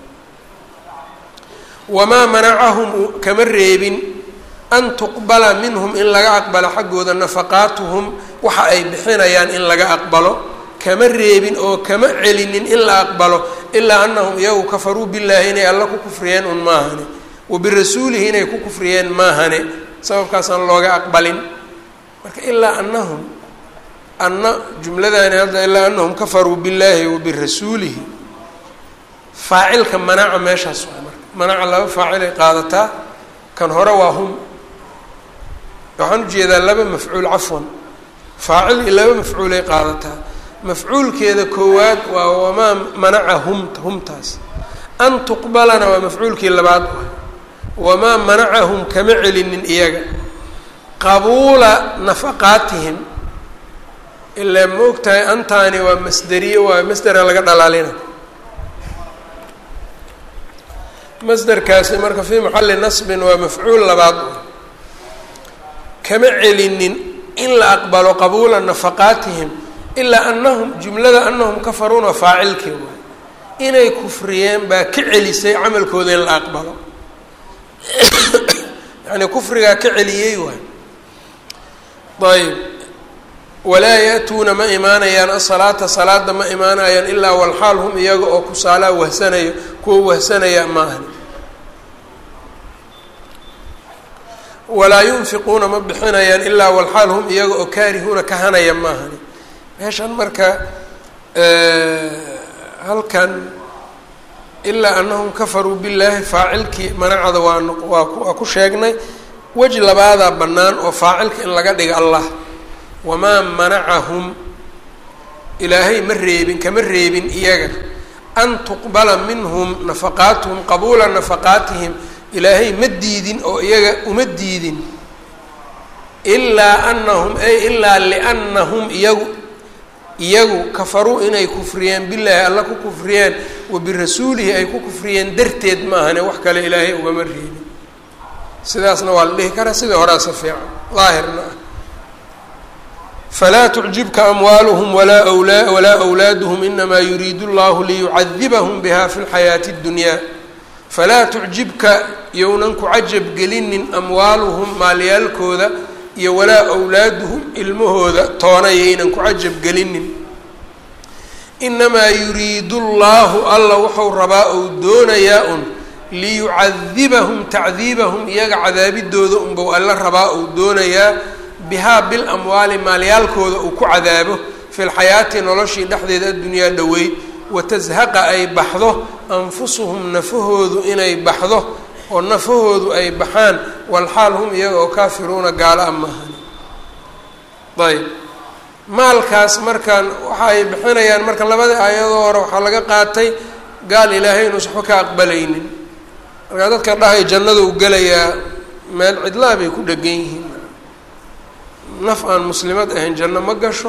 wamaa manacahum kama reebin an tuqbala minhum in laga aqbalo xaggooda nafaqaatuhum waxa ay bixinayaan in laga aqbalo kama reebin oo kama celinin in la aqbalo ilaa anahum iyagu kafaruu billaahi inay alla ku kufriyeen un maahane wa birasuulihi inay ku kufriyeen maahane sababkaasaan looga aqbalin marka ilaa anahum anna jumladaani hadda ilaa anahum kafaruu billaahi wa birasuulihi faacilka manaca meeshaas waa marka manaca laba faacilay qaadataa kan hore waa hum waxaan ujeedaa laba mafcuul cafwan faacil iyo laba mafcuulay qaadataa mafcuulkeeda koowaad waa wamaa manaca hum humtaas an tuqbalana waa mafcuulkii labaad wamaa manacahum kama celinin iyaga qabuula nafaqaatihim ilaa ma og tahay antaani waa masderiye waa masdera laga dhalaalina masderkaasi marka fii maxalli nasbin waa mafcuul labaad kama celinin in la aqbalo qabuula nafaqaatihim ilaa anahum jumlada anahum kafaruuna faacilkii waay inay kufriyeen baa ka celisay camalkooda in la aqbalo yani kufrigaa ka celiyey waay ayb walaa ya-tuuna ma imaanayaan asalaata salaada ma imaanayaan ilaa walxaal hum iyaga oo kusaalaa wahsanayo kuwa wahsanaya maahan walaa yunfiquuna ma bixinayaan ilaa walxaal hum iyaga oo kaarihuuna kahanaya maahani meeshan marka halkan ilaa anahum kafaruu billaahi faacilkii manacada waa waa ku sheegnay wej labaadaa bannaan oo faacilka in laga dhiga allah wamaa manacahum ilaahay ma reebin kama reebin iyaga an tuqbala minhum nafaqaatuhum qabuula nafaqaatihim ilaahay ma diidin oo iyaga uma diidin ilaa anahum ay ilaa liannahum iyagu iyagu kafaruu inay kufriyeen bilaahi alla ku kufriyeen wa birasuulihi ay ku kufriyeen darteed maahane wax kale ilaahay ugama reebin sidaasna waa la dhihi karaa sidai horaasa fiican daahirna ah falaa tucjibka amwaaluhum walaa wlaa walaa wlaaduhum inamaa yuriidu llahu liyucadibahum biha fi lxayaati اddunyaa falaa tucjibka yownan ku cajab gelinin amwaaluhum maalyaalkooda iyo walaa awlaaduhum ilmahooda toona yaynan ku cajab gelinin inamaa yuriidu llaahu alla wuxuu rabaa ou doonayaa un liyucadibahum tacdiibahum iyaga cadaabidooda unbau alla rabaa ou doonayaa bihaa bil amwaali maalyaalkooda uu ku cadaabo fi lxayaati noloshii dhexdeeda addunyaa dhoweyd watashaqa ay baxdo anfusuhum nafahoodu inay baxdo oo nafahoodu ay baxaan walxaal hum iyaga oo kaafiruuna gaalo a maahan ayb maalkaas markaan waxa ay bixinayaan marka labadii aayadoo hore waxaa laga qaatay gaal ilaahay inuusan waxba ka aqbalaynin markaa dadka dhahay jannada u gelayaa meel cidlaa bay ku dhegan yihiin naf aan muslimad ahayn janno ma gasho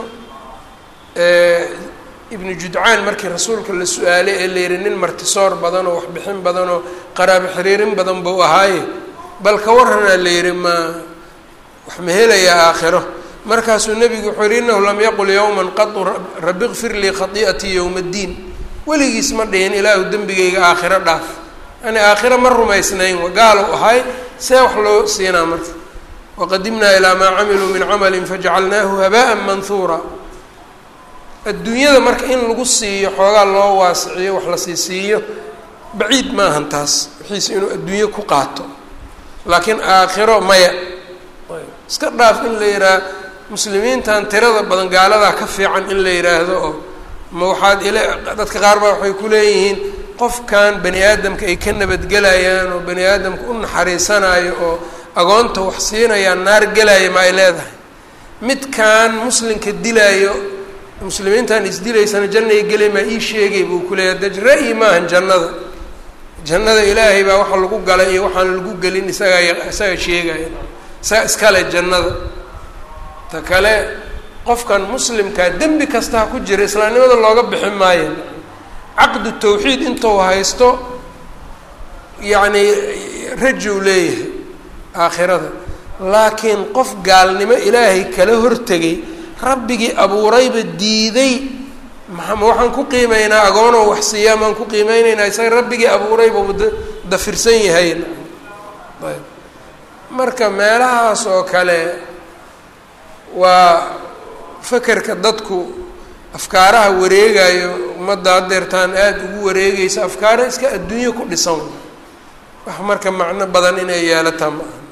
ibnu judcaan markii rasuulka la su-aalay ee la yihi nin martisoor badan oo waxbixin badan oo qaraabo xiriirin badan buu ahaaye bal ka waranaa la yihi ma wax ma helayaa aakhiro markaasuu nebigu wuxuu yihi inahu lam yaqul yowman qadu rabi kfir lii khatii'atii yowma ddiin weligiis ma dhihin ilaahu dembigayga aakhiro dhaaf yani aakhiro ma rumaysnayn gaalo ahay see wax loo siinaa marka waqadimnaa ilaa maa camiluu min camalin fajacalnaahu habaan manhuura adduunyada marka in lagu siiyo xoogaa loo waasiciyo wax la sii siiyo baciid maahan taas wixiise inuu adduunyo ku qaato laakiin aakhiro maya iska dhaaf in la yidhaah muslimiintan tirada badan gaaladaa ka fiican in la yidhaahdo oo ma waxaad ila dadka qaar baa waxay ku leeyihiin qofkan bani aadamka ay ka nabadgelayaan oo bani aadamka u naxariisanayo oo agoonta wax siinayaan naar gelaya ma ay leedahay midkan muslimka dilaayo muslimiintan isdilaysana jannay gelay maa ii sheegay buu ku leeyahay daj ra-yi maahan jannada jannada ilaahay baa waxa lagu galay iyo waxaan lagu gelin isagaa isaga sheegaya isaga iskale jannada ta kale qofkan muslimkaa dembi kasta ha ku jira islaamnimada looga bixin maayo caqdu tawxiid intuu haysto yacni rajow leeyahay aakhirada laakiin qof gaalnimo ilaahay kala hortegay rabbigii abuurayba diiday maa waxaan ku qiimeynaa agoonoo wax siiyaa maan ku qiimeyneynaa isaga rabbigii abuurayba da dafirsan yahay ayb marka meelahaas oo kale waa fakerka dadku afkaaraha wareegayo ummadda haddeertaan aada ugu wareegaysa afkaara iska adduunyo ku dhisan wax marka macno badan inay yeelataa ma aha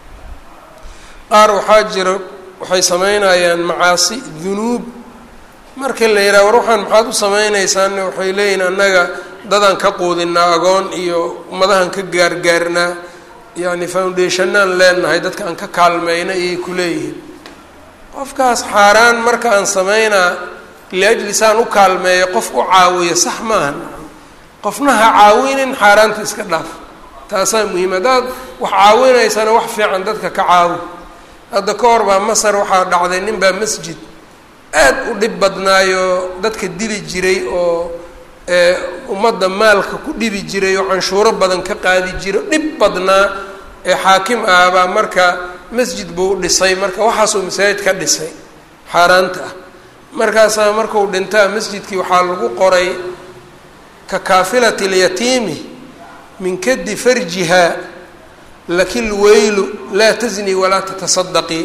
qaar waxaa jira waxay sameynayaan macaasi dunuub marka la yidhaha war waxaan maxaad u sameynaysaanne waxay leeyihin annaga dadaan ka quudinaa agoon iyo ummadahan ka gaargaarnaa yacni foundationaan leenahay dadka aan ka kaalmeyna ayay ku leeyihiin qofkaas xaaraan marka aan sameynaa liajli saan u kaalmeeyo qof u caawiyo sax maaha qofna ha caawinin xaaraanta iska dhaaf taasaa muhiim haddaad wax caawinaysana wax fiican dadka ka caawi hadda ka hor baa masar waxaa dhacday nin baa masjid aad u dhib badnaayo dadka dili jiray oo ummadda maalka ku dhibi jiray oo canshuuro badan ka qaadi jiray dhib badnaa ee xaakim ah baa marka masjid buu dhisay marka waxaasuu masaajid ka dhisay xaaraanta ah markaasaa markuu dhintaa masjidkii waxaa lagu qoray ka kaafilati lyatiimi min kadi farjiha lakil weylu laa tazni walaa tatasadaqii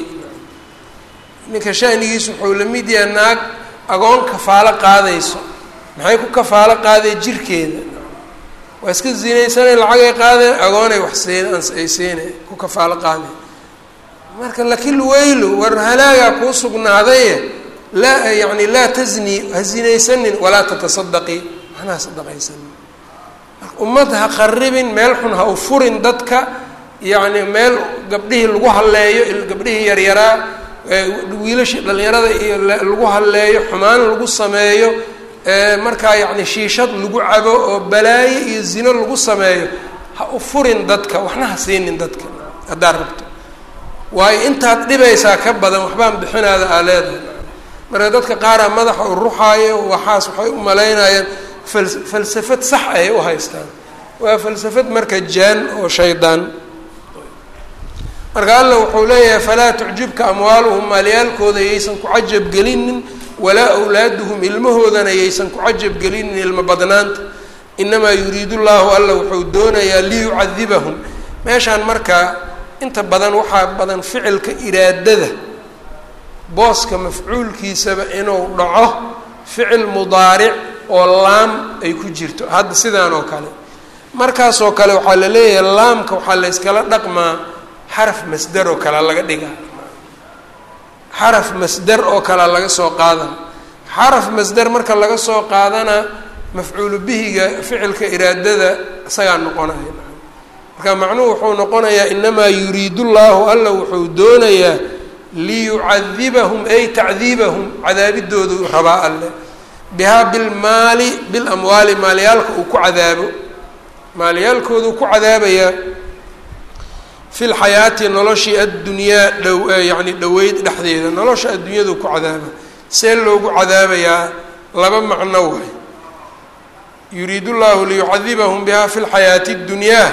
ninka shanigiisu wuxuu la mid yahay naag agoon kafaalo qaadayso maxay ku kafaalo qaadeen jirkeeda waa iska zinaysanay lacagay qaadeen agoonay wax siin ay siinay ku kafaalo qaadeen marka lakil weylu war halaagaa kuu sugnaadaye laa yani laa tazni ha zinaysanin walaa tatasadaqii waxna sadaqaysanin marka ummad ha qaribin meel xun ha u furin dadka yacni meel gabdhihii lagu halleeyo gabdhihii yaryaraa wiilashii dhallinyarada iyo lagu halleeyo xumaan lagu sameeyo markaa yacni shiishad lagu cabo oo balaayo iyo zino lagu sameeyo ha u furin dadka waxna ha siinin dadka haddaad rabto waayo intaad dhibaysaa ka badan waxbaan bixinaada aa leedahay marka dadka qaaraa madaxa u ruxaayo waxaas waxay u malaynayaan fal falsafad sax ay u haystaan waa falsafad marka jaan oo shaydaan marka alla wuxuu leeyahay falaa tucjibka amwaaluhum maalyaalkooda yaysan ku cajab gelinin walaa awlaaduhum ilmahoodana yaysan ku cajab gelinin ilma badnaanta inamaa yuriidu llahu alla wuxuu doonayaa liyucadibahum meeshaan marka inta badan waxaa badan ficilka iraadada booska mafcuulkiisaba inuu dhaco ficil mudaaric oo laam ay ku jirto hadda sidaan oo kale markaasoo kale waxaa la leeyahay laamka waxaa la yskala dhaqmaa xaraf masder oo kale laga dhigaa xaraf masder oo kale laga soo qaadana xaraf masder marka laga soo qaadana mafcuulu bihiga ficilka iraadada isagaa noqonaya marka macnuhu wuxuu noqonayaa inamaa yuriidu llaahu alla wuxuu doonayaa liyucadibahum ay tacdiibahum cadaabidoodu rabaa alle bihaa bilmaali bilamwaali maalyaalka uu ku cadaabo maalyaalkoodu ku cadaabayaa fi lxayaati noloshii addunyaa dhow yacni dhoweyd dhexdeeda nolosha adduunyadu ku cadaaba see loogu cadaabayaa laba macno waay yuriid llahu liyucadibahum biha fi lxayaati اddunyaa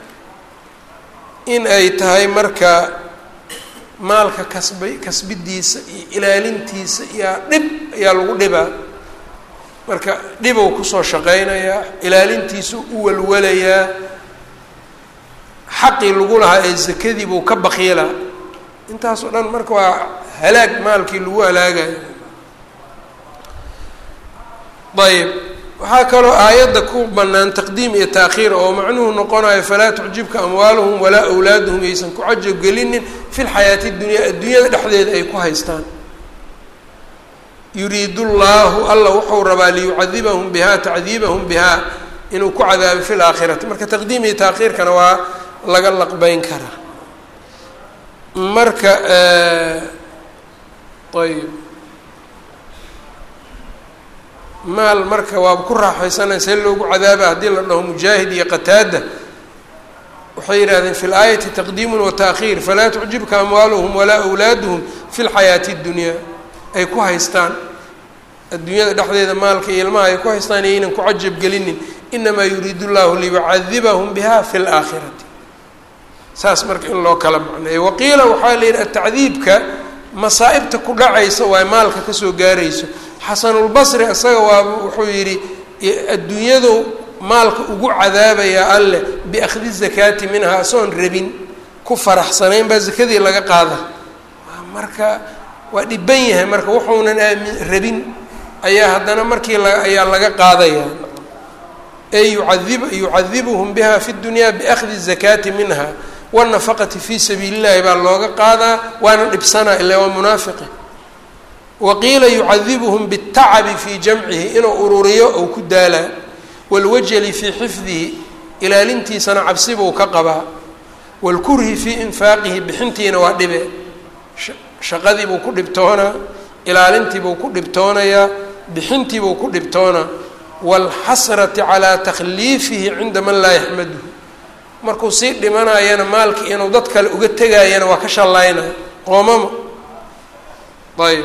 in ay tahay marka maalka kasba kasbidiisa iyo ilaalintiisa iyaa dhib ayaa lagu dhibaa marka dhibow kusoo shaqaynayaa ilaalintiisa u walwalayaa xaqii lagu lahaa ee zakadii buu ka bakiilaa intaas oo dhan marka waa halaag maalkii lagu halaagayo ayb waxaa kaloo aayadda ku bannaan taqdiim iyo taakhiir oo macnuhu noqonayo falaa tucjibka amwaaluhum walaa awlaaduhum yaysan ku cajab gelinin fi lxayaati اdunyaa adduunyada dhexdeeda ay ku haystaan yuriidu llaahu alla wuxuu rabaa liyucadibahum biha tacdiibahum biha inuu ku cadaabo fi laakhirati marka taqdiim iyo taakhiirkana waa laga laqbeyn karaa marka ayb maal marka waaba ku raaxaysanaya see loogu cadaaba haddii la dhaho mujaahid iyo qataada waxay yidhahdeen fi laayati taqdiimun wa taakhiir falaa tucjibka amwaaluhum walaa awlaaduhum fi lxayaati اddunyaa ay ku haystaan adduunyada dhexdeeda maalka iyo ilmaha ay ku haystaan yaynan ku cajab gelinin inamaa yuriidu llahu liyucadibahum biha fi laakhirati saas marka in loo kala macneeyo waqiila waxaa la yidhi atacdiibka masaa'ibta ku dhacaysa waa maalka kasoo gaarayso xasanulbasri isaga waa wuxuu yidhi adduunyadu maalka ugu cadaabayaa alleh biakhdi zakaati minha asoon rabin ku faraxsanayn baa zakadii laga qaada marka waa dhiban yahay marka wuxuunan aamin rabin ayaa haddana markii la ayaa laga qaadaya ey yucadib yucadibuhum biha fi dunya biakhdi zakaati minha wanafaqati fi sabiili llahi baa looga qaadaa waana dhibsanaa ila waa munaafiqi waqiila yucadibuhum bاtacabi fii jamcihi inuu ururiyo ou ku daalaa wاlwajli fii xifdihi ilaalintiisana cabsibuu ka qabaa wاlkurhi fii infaaqihi bixintiina waa dhibe shaqadiibuu ku dhibtoonaa ilaalintiibuu ku dhibtoonayaa bixintiibuu ku dhibtoonaa wاlxasrati calىa takhliifihi cinda man laa yaxmaduhu markuu sii dhimanayana maalki inuu dad kale uga tegaayana waa ka shallaynaya qoomamo ayb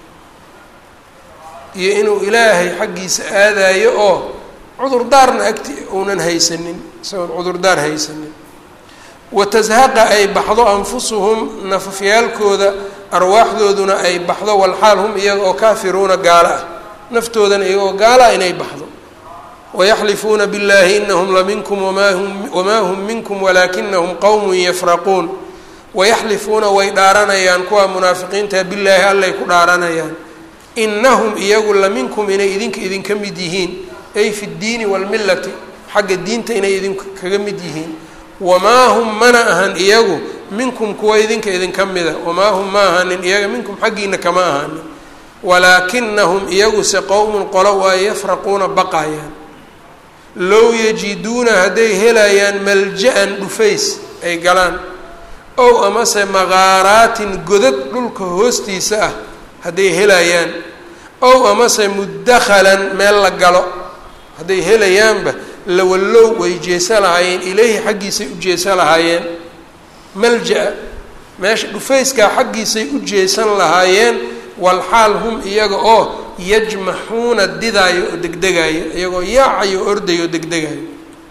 iyo inuu ilaahay xaggiisa aadaayo oo cudurdaarna agti uunan haysanin isagoon cudurdaar haysanin watashaqa ay baxdo anfusuhum nafafyaalkooda arwaaxdooduna ay baxdo walxaal hum iyaga oo kaafiruuna gaalo ah naftoodana iyagoo gaala ah inay baxdo wayaxlifuuna biاllahi inahum laminkum wama hum wamaa hum minkum walaakinahum qowmun yafraquun wayaxlifuuna way dhaaranayaan kuwa munaafiqiinta billaahi allay ku dhaaranayaan inahum iyagu laminkum inay idinka idinka mid yihiin ay fi ddiini wاlmilati xagga diinta inay idinka kaga mid yihiin wamaa hum mana ahan iyagu minkum kuwa idinka idinka mida wamaa hum ma ahanin iyaga minkum xaggiina kama ahanin walaakinahum iyaguse qowmun qolo waa yafraquuna baqayaan low yajiduuna hadday helayaan malja-an dhufays ay galaan ow amase maqaaraatin godad dhulka hoostiisa ah hadday helayaan ow amase mudakhalan meel la galo hadday helayaanba lawallow way jeesa lahaayeen ileyhi xaggiisay u jeesa lahaayeen malja-a meesha dhufayskaa xaggiisay u jeesan lahaayeen walxaal hum iyaga oo yajmaxuuna didaayo oo degdegaayo iyagoo yaacayo ordayo oo degdegayo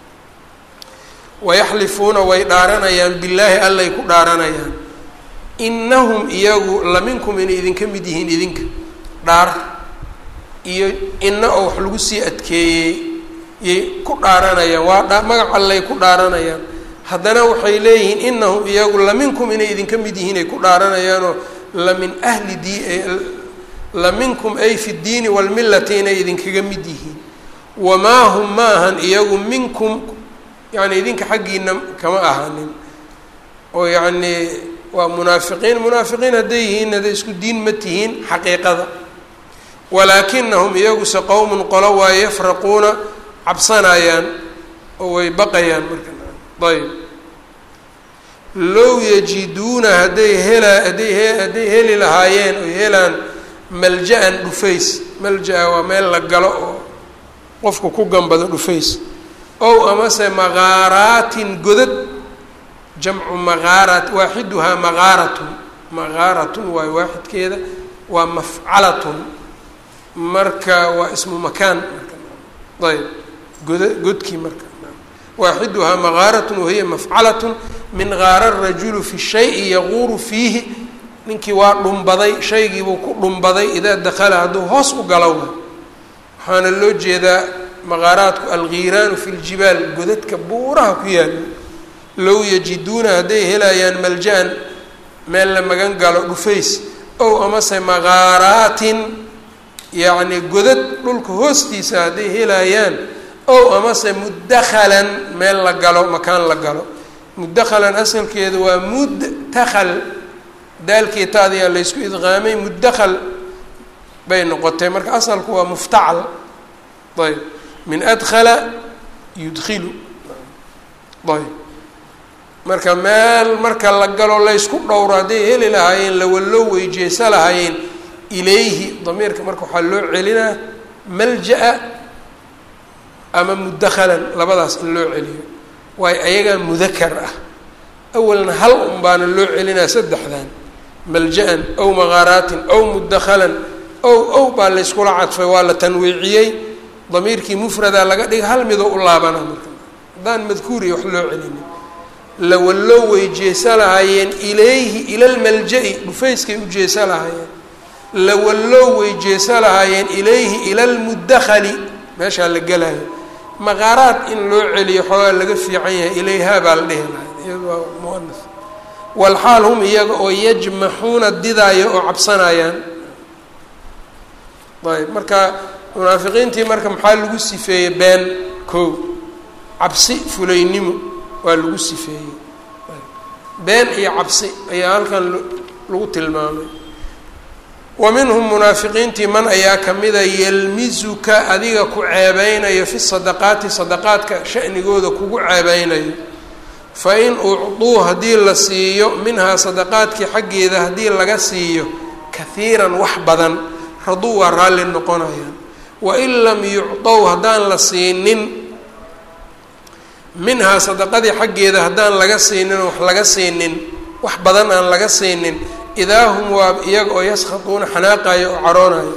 wayaxlifuuna way dhaaranayaan billaahi allay ku dhaaranayaan inahum iyagu laminkum inay idinka mid yihiin idinka dhaar iyo ina oo wax lagu sii adkeeyey yay ku dhaaranayaan waa dha magac allay ku dhaaranayaan haddana waxay leeyihiin inahum iyagu laminkum inay idinka mid yihiin ay ku dhaaranayaanoo lamin ahli di laminkum ay fi ddiini walmillati inay idinkaga mid yihiin wamaa hum ma ahan iyagu minkum yacni idinka xaggiina kama ahanin oo yacnii waa munaafiqiin munaafiqiin hadday yihiin hadday isku diin ma tihiin xaqiiqada walaakinahum iyaguse qowmun qolo waa yafraquuna cabsanayaan oo way baqayaan marka ayb low yajiduuna hadday hela hadday he hadday heli lahaayeen oy helaan malja-an dhufays malja-a waa meel la galo oo qofku ku gambado dhufays ow amase maqaaraatin godad jamcu maqaarat waaxiduhaa maqaaratun maqaaratun waayo waaxidkeeda waa mafcalatun marka waa ismu makaan marka ayb goda godkii marka waaxiduhaa maqaaratun wahiya mafcalatun min gaara rajulu fi shayi yaquuru fiihi ninkii waa dhumbaday shaygiibuu ku dhumbaday idaa dakala hadduu hoos u galo waxaana loo jeedaa maqaaraadku algiiraanu fi ljibaal godadka buuraha ku yaalo low yajiduuna hadday helayaan malja-an meel la magan galo dhufays ow amase maqaaraatin yacni godad dhulka hoostiisa hadday helayaan ow amase mudakhalan meel la galo makaan la galo mudakhalan asalkeedu waa mudtakhal daalkii taadiyaa laysku idqaamay mudakhal bay noqotay marka asalku waa muftacal ayb min adkhala yudkilu ayb marka meel marka la galo laysku dhowro hadday heli lahaayeen lawallow weyjeesa lahaayeen ilayhi damiirka marka waxaa loo celinaa malja-a ama mudakhalan labadaas in loo celiyo waayo ayagaa mudakar ah awalna hal un baana loo celinaa saddexdan malja-an ow maqaaraatin ow mudakhalan ow ow baa layskula cadfay waa la tanwiiciyey damiirkii mufradaa laga dhigay hal midoo u laabana marka haddaan madkuuriya wax loo celinin lawallow way jeesa lahaayeen ilayhi ila lmalja-i dhufayskay u jeesa lahaayeen lawallow way jeesa lahaayeen ilayhi ila lmudakhali meeshaa la gelayo maqaaraad in loo celiyo xoogaa laga fiican yahay ilayhaa baa la dhihi lahay iyado waa muanas walxaal hum iyaga oo yajmaxuuna didaaya oo cabsanayaan ayb marka munaafiqiintii marka maxaa lagu sifeeyey been kow cabsi fulaynimo waa lagu sifeeyey been iyo cabsi ayaa halkan lagu tilmaamay wa minhum munaafiqiintii man ayaa kamida yelmizuka adiga ku ceebeynayo fi sadaqaati sadaqaadka shanigooda kugu ceebeynayo fa in ucduu haddii la siiyo minhaa sadaqaadkii xaggeeda haddii laga siiyo kahiiran wax badan raduu waa raalli noqonayaan wain lam yucdow haddaan la siinin minhaa sadaqadii xaggeeda haddaan laga siinin wax laga siinin wax badan aan laga siinin idaa hum waa iyaga oo yaskhaduuna xanaaqayo oo caroonayo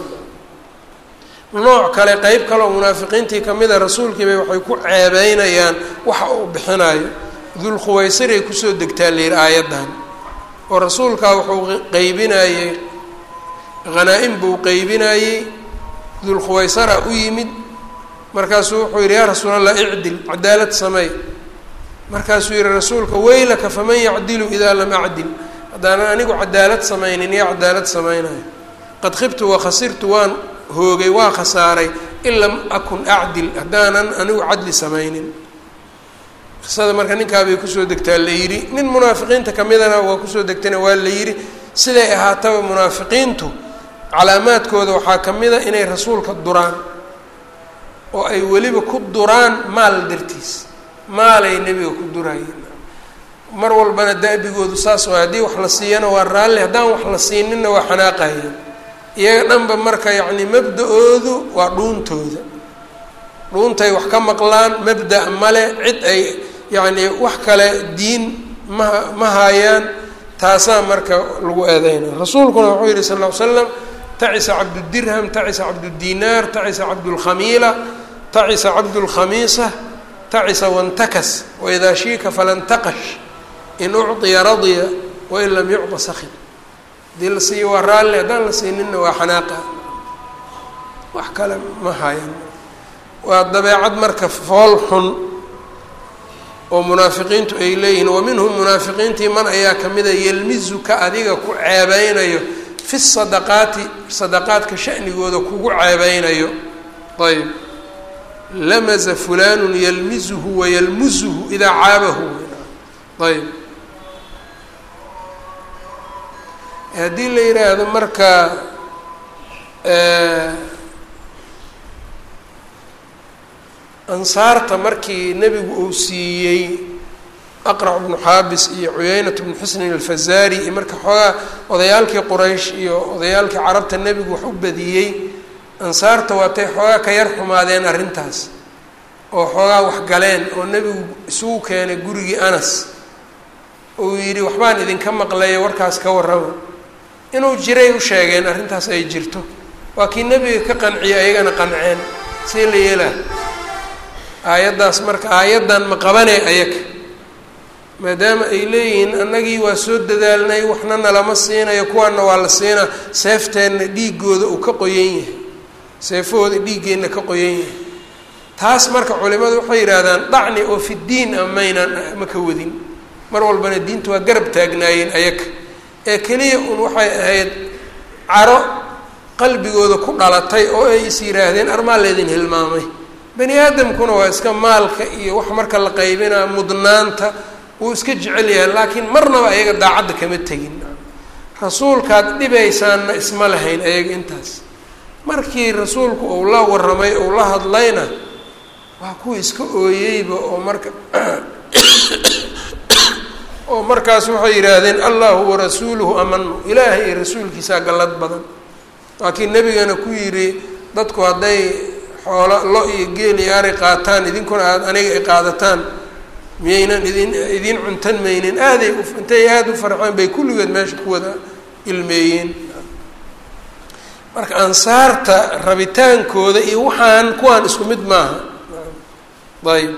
nooc kale qeyb kaleoo munaafiqiintii kamida rasuulkiibay waxay ku ceebeynayaan waxa uu bixinayo dulkhuwaysiray kusoo degtaa layidhi aayaddan oo rasuulkaa wuxuu qeybinayey hanaa-im buu qeybinayey dulkhuwaysara u yimid markaasuu wuxuu yidhi yaa rasuul allah icdil cadaalad sameey markaasuu yihi rasuulka weylaka faman yacdilu idaa lam acdil haddaanan anigu cadaalad samaynin yaa cadaalad samaynayo qad khibtu wakhasirtu waan hoogay waa khasaaray in lam akun acdil haddaanan anigu cadli samaynin qisada marka ninkaabay kusoo degtaa la yidhi nin munaafiqiinta kamidana waa kusoo degtayna waa la yidhi siday ahaataba munaafiqiintu calaamaadkooda waxaa ka mid a inay rasuulka duraan oo ay weliba ku duraan maal dartiis maalay nebiga ku durayeen mar walbana da-bigoodu saas waa haddii wax la siiyana waa raalli haddaan wax la siininna waa xanaaqayeen iyaga dhanba marka yacni mabda-oodu waa dhuuntooda dhuuntay wax ka maqlaan mabda' male cid ay yacni wax kale diin ma ma haayaan taasaa marka lagu eedeynaya rasuulkuna wuxuu yihi sal ll ly slam tacisa cabdudirham tacisa cabdudinaar tacisa cabdulkhamiila tacisa cabdulkhamiisa tacisa wantakas waidaa shiika falantaqash in ucطiya radya wain lam yucطa sakid haddii la siiyo waa raalli haddaan la siininna waa xanaaqa wax kale ma hayan waa dabeecad marka fool xun oo munaafiqiintu ay leeyihiin wa minhum munaafiqiintii man ayaa kamida yelmizuka adiga ku ceebeynayo fi sadaqaati sadaqaadka shanigooda kugu ceebeynayo ayb lamaza fulanu yalmizuhu wayalmuzuhu idaa caabahu ayb haddii la yidhaahdo marka ansaarta markii nebigu uu siiyey aqrac bnu xaabis iyo cuyeynat bnu xusnin alfazaari iyo marka xoogaa odayaalkii quraysh iyo odayaalkii carabta nebigu wax u badiyey ansaarta waatay xoogaa ka yar xumaadeen arrintaas oo xoogaa wax galeen oo nebigu isugu keenay gurigii anas uu yidhi waxbaan idinka maqlaya warkaas ka warrama inuu jiray u sheegeen arrintaas ay jirto waa kii nebiga ka qanciyay ayagana qanceen see la yeelaa aayaddaas marka aayaddan ma qabanee ayaga maadaama ay leeyihiin annagii waa soo dadaalnay waxna nalama siinayo kuwaana waa la siinaa seefteenna dhiigooda uu ka qoyan yahay seefahooda dhiiggeenna ka qoyan yahay taas marka culimadu waxay yidhaahdaan dhacni oo fi diin a maynaan ma ka wadin mar walbana diinta waa garab taagnaayeen ayaga ee keliya un waxay ahayd caro qalbigooda ku dhalatay oo ay is yidhaahdeen armaa leydin hilmaamay bani aadamkuna waa iska maalka iyo wax marka la qaybinaa mudnaanta wuu iska jecel yahay laakiin marnaba ayaga daacadda kama tegin rasuulkaad dhibaysaanna isma lahayn ayaga intaas markii rasuulku uu la warramay uu la hadlayna waa kuwa iska ooyeyba oo marka oo markaas waxay yidhaahdeen allahu warasuuluhu amanu ilaahay iyo rasuulkiisaa gallad badan laakiin nebigana ku yidhi dadku hadday xoolo lo iyo geel iyo ari qaataan idinkuna aad aniga ay qaadataan miyaynan idin idiin cuntan maynin aaday intay aada u farxeen bay kulligood meesha ku wada ilmeeyeen marka ansaarta rabitaankooda iyo waxaan kuwaan isku mid maaha ayb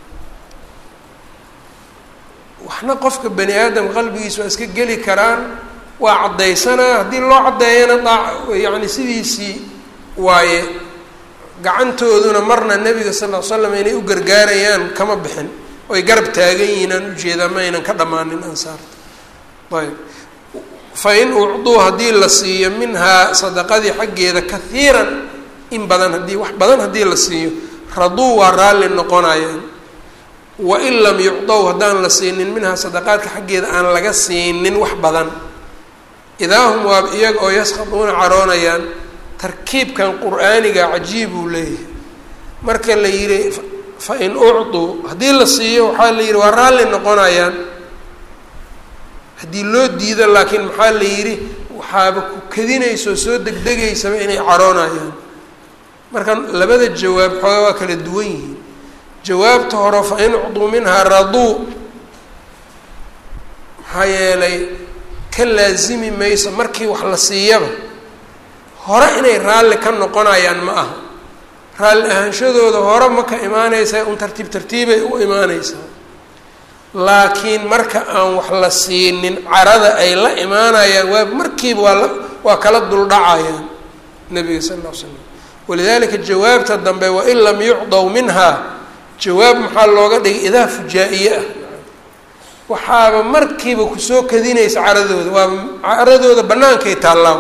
waxna qofka bani aadam qalbigiisa waa iska geli karaan waa caddaysanaa haddii loo caddeeyana daa yacni sidiisii waaye gacantooduna marna nebiga sal ll ly slam inay u gargaarayaan kama bixin oy garab taagan yihiin aan ujeedaa ma aynan ka dhammaanin ansaarta ayb fa in ucduu haddii la siiyo minhaa sadaqadii xaggeeda kahiiran in badan haddii wax badan haddii la siiyo raduu waa raalli noqonayaan wain lam yucdow haddaan la siinin minhaa sadaqaadka xaggeeda aan laga siinin wax badan idaa hum waa iyaga oo yaskhaduuna caroonayaan tarkiibkan qur-aaniga cajiib uu leeyahay marka la yidhi fa in ucduu haddii la siiyo waxaa la yidhi waa raalli noqonayaan haddii loo diido laakiin maxaa la yidhi waxaaba ku kadinaysoo soo degdegaysaba inay caroonayaan marka labada jawaab xooga waa kala duwan yihiin jawaabta hore fa in ucduu minhaa raduu maxaa yeelay ka laasimi mayso markii wax la siiyaba hore inay raalli ka noqonayaan ma aha raalli ahaanshadooda hore ma ka imaanaysaa un tartiib tartiibay u imaanaysaa laakiin marka aan wax la siinin carada ay la imaanayaan waa markiiba waa la waa kala duldhacayaan nabiga sal lla l slam walidalika jawaabta dambe wain lam yucdaw minhaa jawaab maxaa looga dhigay idaa fujaa-iye ah waxaaba markiiba kusoo kadinaysa caradooda waa caradooda bannaankay taallaa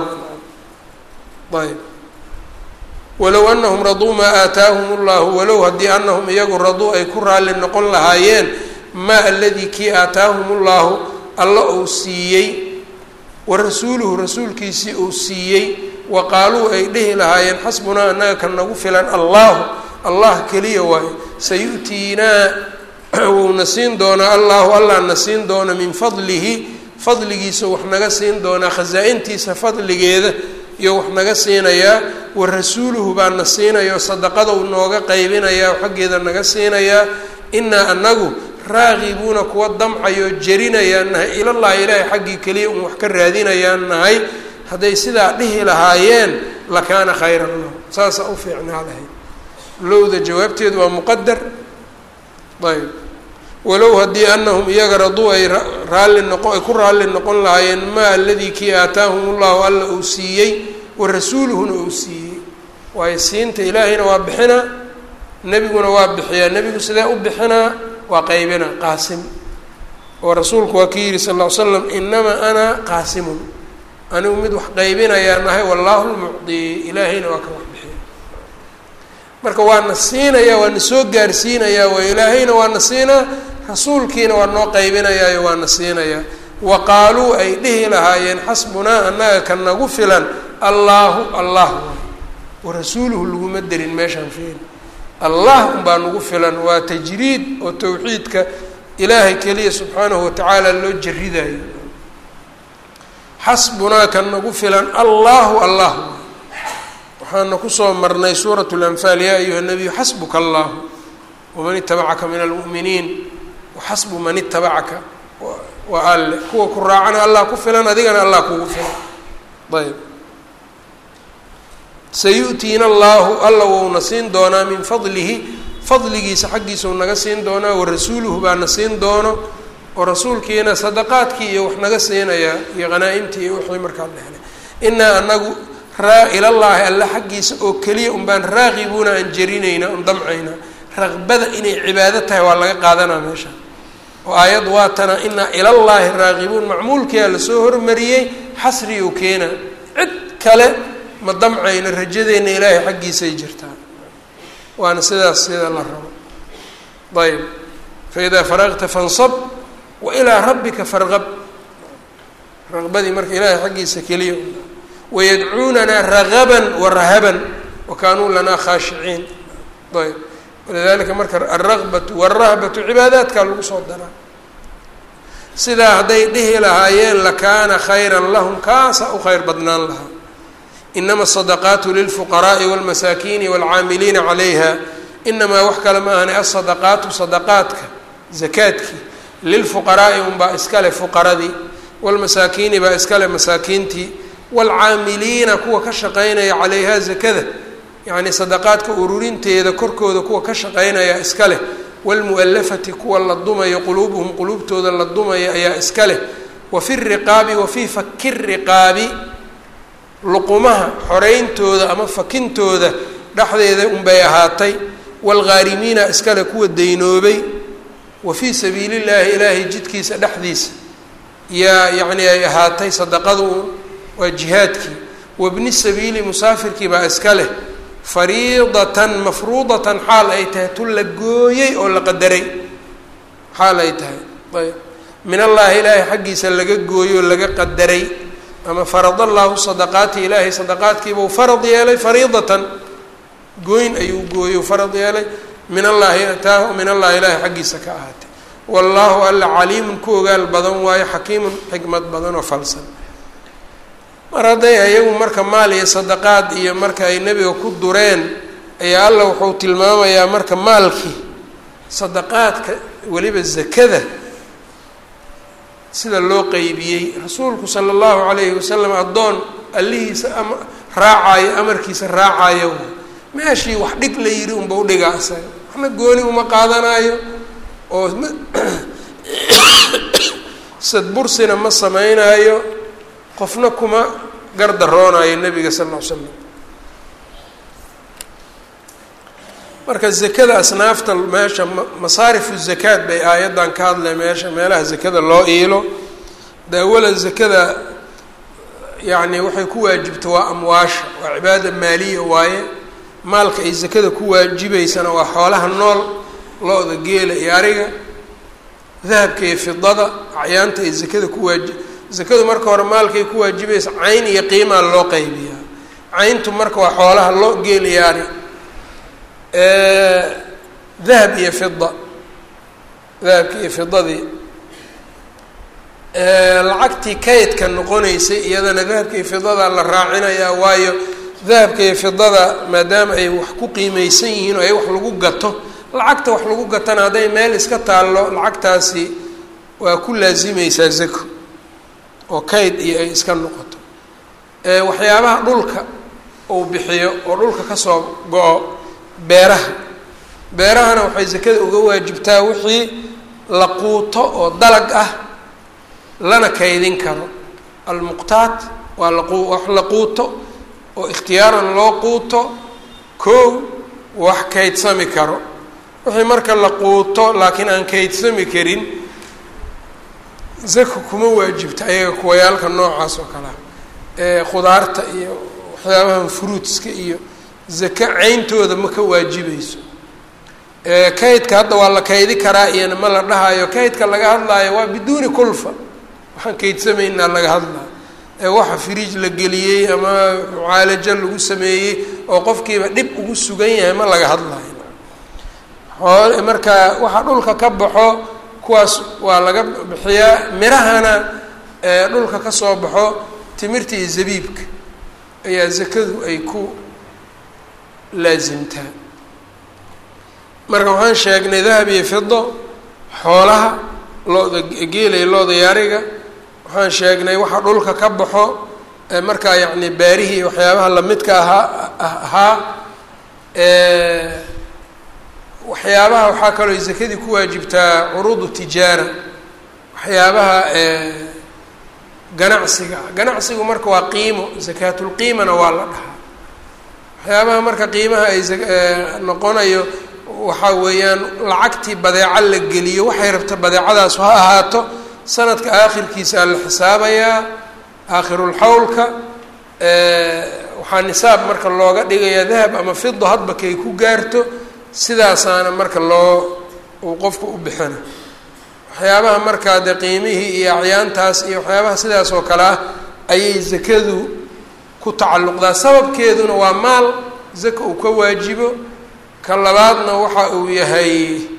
ayb walow anahum raduu maa aataahum llahu walow haddii anahum iyagu raduu ay ku raalli noqon lahaayeen maa aladii kii aataahum llahu alla uu siiyey wa rasuuluhu rasuulkiisii uu siiyey wa qaaluu ay dhihi lahaayeen xasbunaa annaga ka nagu filan allahu allah keliya waayo sayu'tiinaa wuuna siin doonaa allahu allah na siin doona min fadlihi fadligiisa wax naga siin doonaa khasaa-intiisa fadligeeda iyo wax naga siinayaa wa rasuuluhu baa na siinayo sadaqadou nooga qaybinayaa oo xaggeeda naga siinayaa inaa anagu raaqibuuna kuwa damcayoo jerinayaan nahay ilallahi ilaahay xaggii keliya un wax ka raadinayaan nahay hadday sidaa dhihi lahaayeen lakaana khayran lahu saasaa u fiicnaa lahayd lowda jawaabteedu waa muqadar ayb walow haddii anahum iyaga raduu ay raalli noqo ay ku raalli noqon lahaayeen maa aladii kii aataahum ullahu alla uu siiyey wa rasuuluhuna uu siiyey waayo siinta ilaahayna waa bixinaa nebiguna waa bixiyaa nebigu sidee u bixinaa waa qaybina qaasim oo rasuulku waa ki yihi sal ll ly slam inamaa ana qaasimun anigu mid wax qaybinayaa nahay wallaahu lmucdi ilaahayna waa ka wax bixiya marka waana siinayaa waana soo gaarsiinayaa waa ilaahayna waana siinaa rasuulkiina waa noo qaybinayaayo waana siinayaa wa qaaluu ay dhihi lahaayeen xasbunaa annaga ka nagu filan allaahu allah wa rasuuluhu laguma derin meeshaan fiil allah unbaa nagu filan waa tajriid oo tawxiidka ilaahay keliya subxaanahu watacaala loo jaridayo xasbunaa kan nagu filan allahu allah waxaana kusoo marnay suurat lanfaal yaa ayuha nabiyu xasbuka allahu waman itabacaka min almu'miniin waxasbu man itabacaka waa alle kuwa ku raacana allah ku filan adigana allah kugu filan ayb sayu'tiina allahu alla wouna siin doonaa min fadlihi fadligiisa xaggiisau naga siin doonaa warasuuluhu baana siin doono oo rasuulkiina sadaqaadkii iyo wax naga siinayaa iyo hanaa-imtii iyo wixii markaa la helay inaa anagu raa ilallaahi alle xaggiisa oo keliya un baan raaqibuuna aan jarinayna on damcaynaa raqbada inay cibaado tahay waa laga qaadanaa meesha oo aayad waa tana inaa ilallaahi raaqibuun macmuulkiia lasoo hormariyey xasriyuu keena cid kale ma damcayno rajadeenna ilaahay xaggiisay jirtaa waana sidaas sida la rabo ayb faidaa faraqta fansab wa ilaa rabbika farqab raqbadii marka ilaahay xaggiisa keliya wayadcuunanaa ragaban wa rahaban wa kaanuu lanaa khaashiciin ayb walidalika marka alraqbatu walrahbatu cibaadaadkaa lagu soo daraa sidaa hadday dhihi lahaayeen lakaana khayran lahum kaasa u khayr badnaan lahaa inama asadaqaatu lilfuqaraai walmasaakiini walcaamiliina calayha inamaa wax kale ma ahani asadaqaatu sadaqaadka zakaadkii lilfuqaraai unbaa iskale fuqaradii walmasaakiini baa iskale masaakiintii waalcaamiliina kuwa ka shaqeynaya calayha zakada yacni sadaqaadka ururinteeda korkooda kuwa ka shaqeynaya iska leh waalmu'alafati kuwa la dumayo quluubuhum quluubtooda la dumaya ayaa iska leh wa fi riqaabi wa fii faki riqaabi luqumaha xoreyntooda ama fakintooda dhexdeeda unbay ahaatay waalghaarimiina iskale kuwa daynoobay wa fii sabiili llaahi ilaahay jidkiisa dhexdiisa yaa yacni ay ahaatay sadaqadu waa jihaadkii wabni sabiili musaafirkii baa iska leh fariidatan mafruudatan xaal ay tahay tu la gooyey oo la qadaray xaal ay tahay ayb min allaahi ilaahay xaggiisa laga gooyo oo laga qadaray ama farad allaahu sadaqaati ilaahay sadaqaadkiibau farad yeelay fariidatan gooyn ayuu gooyo farad yeelay min allaahi taa min allahi ilaahay xaggiisa ka ahaatay wallaahu alla caliimun ku ogaal badan waayo xakiimun xikmad badan oo falsan mar hadday ayagu marka maal iyo sadaqaad iyo marka ay nebiga ku dureen ayaa alla wuxuu tilmaamayaa marka maalkii sadaqaadka weliba zakada sida loo qeybiyey rasuulku sala allahu calayhi wasalam addoon allihiisa ama raacayo amarkiisa raacayo meeshii wax dhig la yidhi unba udhigaa isaga waxna gooni uma qaadanayo oo sadbursina ma sameynaayo qofna kuma gardaroonayo nebiga sal ll ly slam marka zakada asnaafta meesha masaarifu zakaad bay aayaddan ka hadlay meesha meelaha zakada loo iilo de awalan zakada yacni waxay ku waajibta waa amwaasha waa cibaada maaliya waaye maalka ay zakada ku waajibaysana waa xoolaha nool lo-da geela iyo ariga dahabka iyo fidada acyaanta ay zakada ku waaji zakadu marka hore maalkay ku waajibaysa cayn iyo qiimaa loo qaybiyaa cayntu marka waa xoolaha lo geel iyo ari dahab iyo fida dahabki iyo fidadii lacagtii kaydka noqonaysay iyadana dahabka iyo fidada la raacinayaa waayo dahabka iyo fidada maadaama ay wax ku qiimeysan yihiin oo ay wax lagu gato lacagta wax lagu gatana hadday meel iska taallo lacagtaasi waa ku laasimeysaa zako oo kayd iyo ay iska noqoto waxyaabaha dhulka uu bixiyo oo dhulka kasoo go-o beeraha beerahana waxay zakada uga waajibtaa wixii la quuto oo dalag ah lana kaydin karo almuqtaat waa laqu wax la quuto oo ikhtiyaaran loo quuto koow wax kaydsami karo wixii marka la quuto laakiin aan kaydsami karin zaka kuma waajibta ayaga kuwayaalka noocaas oo kalea ee khudaarta iyo waxyaabahan fruitska iyo zaka ceyntooda ma ka waajibayso kaydka hadda waa la kaydi karaa iyona ma la dhahayo kaydka laga hadlaayo waa biduuni kulfa waxaan kaydsamaynaa laga hadlayo ee waxa fridge la geliyey ama mucaalajo lagu sameeyey oo qofkiiba dhib ugu sugan yahay ma laga hadlayo xool marka waxa dhulka ka baxo kuwaas waa laga bixiyaa mirahana dhulka ka soo baxo timirta iyo zabiibka ayaa zakadu ay ku laasimtaa marka waxaan sheegnay dahab iyo fido xoolaha looda geelaya looda yaariga waxaan sheegnay waxa dhulka ka baxo markaa yacni baarihii waxyaabaha lamidka ahaa ahaa waxyaabaha waxaa kaloo zakadii ku waajibtaa curuudu tijaara waxyaabaha ganacsiga ganacsigu marka waa qiimo zakaatulqiimana waa la dhahaa waxyaabaha marka qiimaha ay noqonayo waxaa weeyaan lacagtii badeeco la geliyo waxay rabta badeecadaas ha ahaato sanadka aakhirkiisaa la xisaabayaa aakhirulxawlka waxaa nisaab marka looga dhigayaa dahab ama fido hadba kay ku gaarto sidaasaana marka loo uu qofku u bixina waxyaabaha markaa dee qiimihii iyo acyaantaas iyo waxyaabaha sidaas oo kale ah ayay zakadu ku tacalluqdaa sababkeeduna waa maal zaka uu ka waajibo ka labaadna waxa uu yahay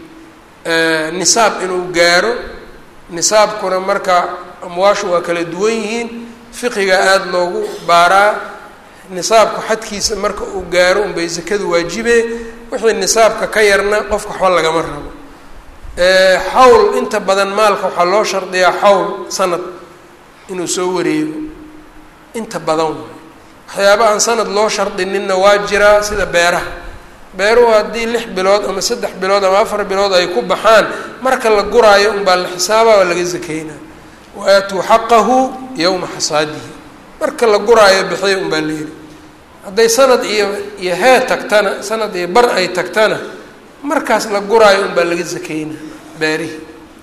nisaab inuu gaaro nisaabkuna marka amwaashu waa kala duwan yihiin fiqiga aada loogu baaraa nisaabku xadkiisa marka uu gaaro unbay zakadu waajibe wixii nisaabka ka yarna qofka waxba lagama rabo xawl inta badan maalka waxaa loo shardiyaa xawl sanad inuu soo wareego inta badan waay waxyaaba aan sanad loo shardinina waa jiraa sida beeraha beeruhu haddii lix bilood ama saddex bilood ama afar bilood ay ku baxaan marka la guraayo unbaa la xisaaba waa laga zakeynaa waatuu xaqahu yowma xasaadihi marka la guraayo bixiya unbaa layidhi hadday sanad iyo iyo hee tagtana sanad iyo bar ay tagtana markaas la guraayo unbaa laga zakeynaa beerihi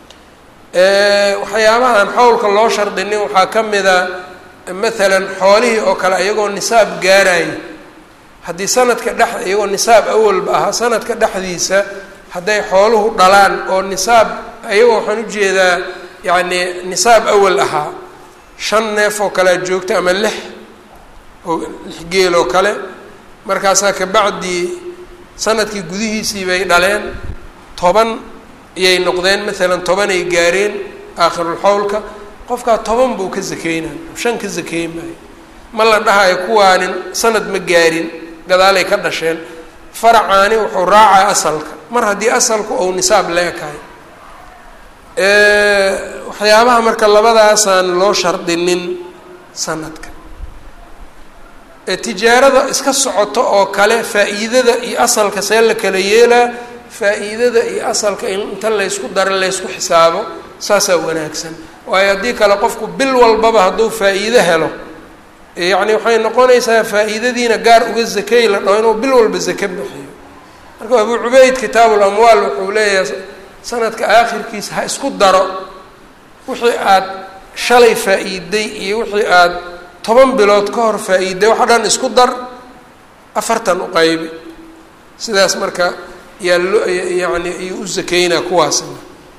waxyaabaha aan xawlka loo shardinin waxaa ka mida maalan xoolihii oo kale iyagoo nisaab gaarayo haddii sanadka dhex iyagoo nisaab awalba ahaa sanadka dhexdiisa hadday xooluhu dhalaan oo nisaab iyagoo waxaan ujeedaa yacni nisaab awal ahaa shan neef oo kalea joogta ama lix oo lix geel oo kale markaasaa kabacdii sanadkii gudihiisii bay dhaleen toban iyay noqdeen maalan tobanay gaareen aakhirulxawlka qofkaa toban buu ka zakeynay shan ka zakeyn maayo ma la dhahayo kuwaanin sanad ma gaarin gadaalay ka dhasheen faracaani wuxuu raacaa asalka mar haddii asalku ou nisaab la ekahay waxyaabaha marka labadaasaan loo shardinin sanadka tijaarada iska socoto oo kale faa-iidada iyo asalka see la kala yeelaa faa-iidada iyo asalka inta laysku daro laysku xisaabo saasaa wanaagsan waayo haddii kale qofku bil walbaba hadduu faa-iido helo yacni waxay noqonaysaa faa-iidadiina gaar uga zakey la dhaho inuu bil walba zake bixiyo marka abuu cubeyd kitaabul amwaal wuxuu leeyahay sanadka aakhirkiisa ha isku daro wixii aada shalay faa-iiday iyo wixii aada toban bilood ka hor faa-iiday waxa dhan isku dar afartan u qaybi sidaas marka yaa loo yacni ayuu u zakeynaa kuwaasna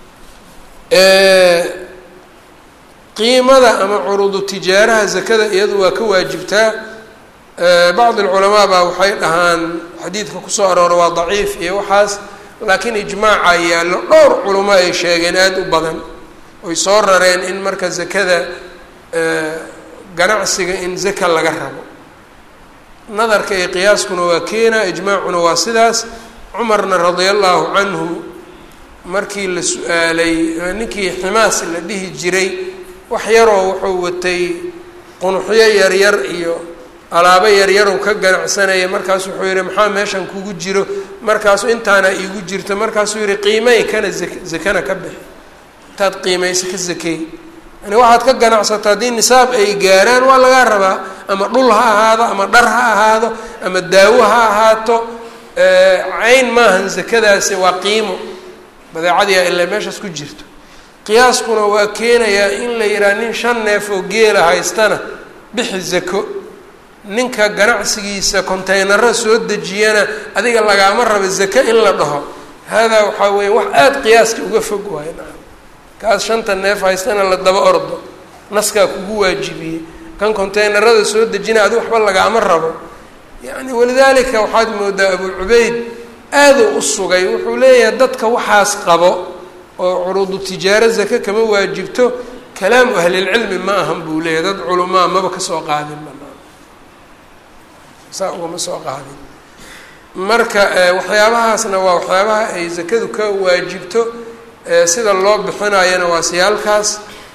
qiimada ama curuudu tijaaraha zakada iyadu waa ka waajibtaa bacd alculamaa baa waxay dhahaan xadiidka kusoo aroora waa daciif iyo waxaas laakiin ijmaaca yaallo dhowr culamo ay sheegeen aada u badan oy soo rareen in marka zakada ganacsiga in zaka laga rabo nadarka iyo qiyaaskuna waa keena ijmaacuna waa sidaas cumarna radia allahu canhu markii la su-aalay ninkii ximaas la dhihi jiray wax yaroo wuxuu watay qunuxyo yaryar iyo alaabo yaryarow ka ganacsanaya markaasu wuxuu yihi maxaa meeshan kugu jiro markaasu intaana iigu jirto markaasuu yihi qiimay kana zakana ka bixi intaad qiimaysa ka zakey yani waxaad ka ganacsato haddii nisaab ay gaaraan waa lagaa rabaa ama dhul ha ahaado ama dhar ha ahaado ama daawo ha ahaato cayn maahan zakadaasi waa qiimo badeecadiia ilaa meeshaas ku jirto qiyaaskuna waa keenayaa in la yidhaha nin shan neef oo geela haystana bixi zako ninka ganacsigiisa contaynaro soo dejiyana adiga lagaama rabo zake in la dhaho haadaa waxaa weeye wax aada qiyaaska uga fog waayo nacam kaas shanta neef haystana la daba ordo naskaa kugu waajibiyey kan contaynarada soo dejina adi waxba lagaama rabo yacni walidaalika waxaad moodaa abuu cubeyd aaduu u sugay wuxuu leeyahay dadka waxaas qabo oo curuudu tijaaro zake kama waajibto kalaamu ahlilcilmi ma ahan buu leeyahy dad culamaa maba kasoo qaadin banaan saa ugama soo qaadin marka waxyaabahaasna waa waxyaabaha ay zakadu ka waajibto sida loo bixinayana waa siyaalkaas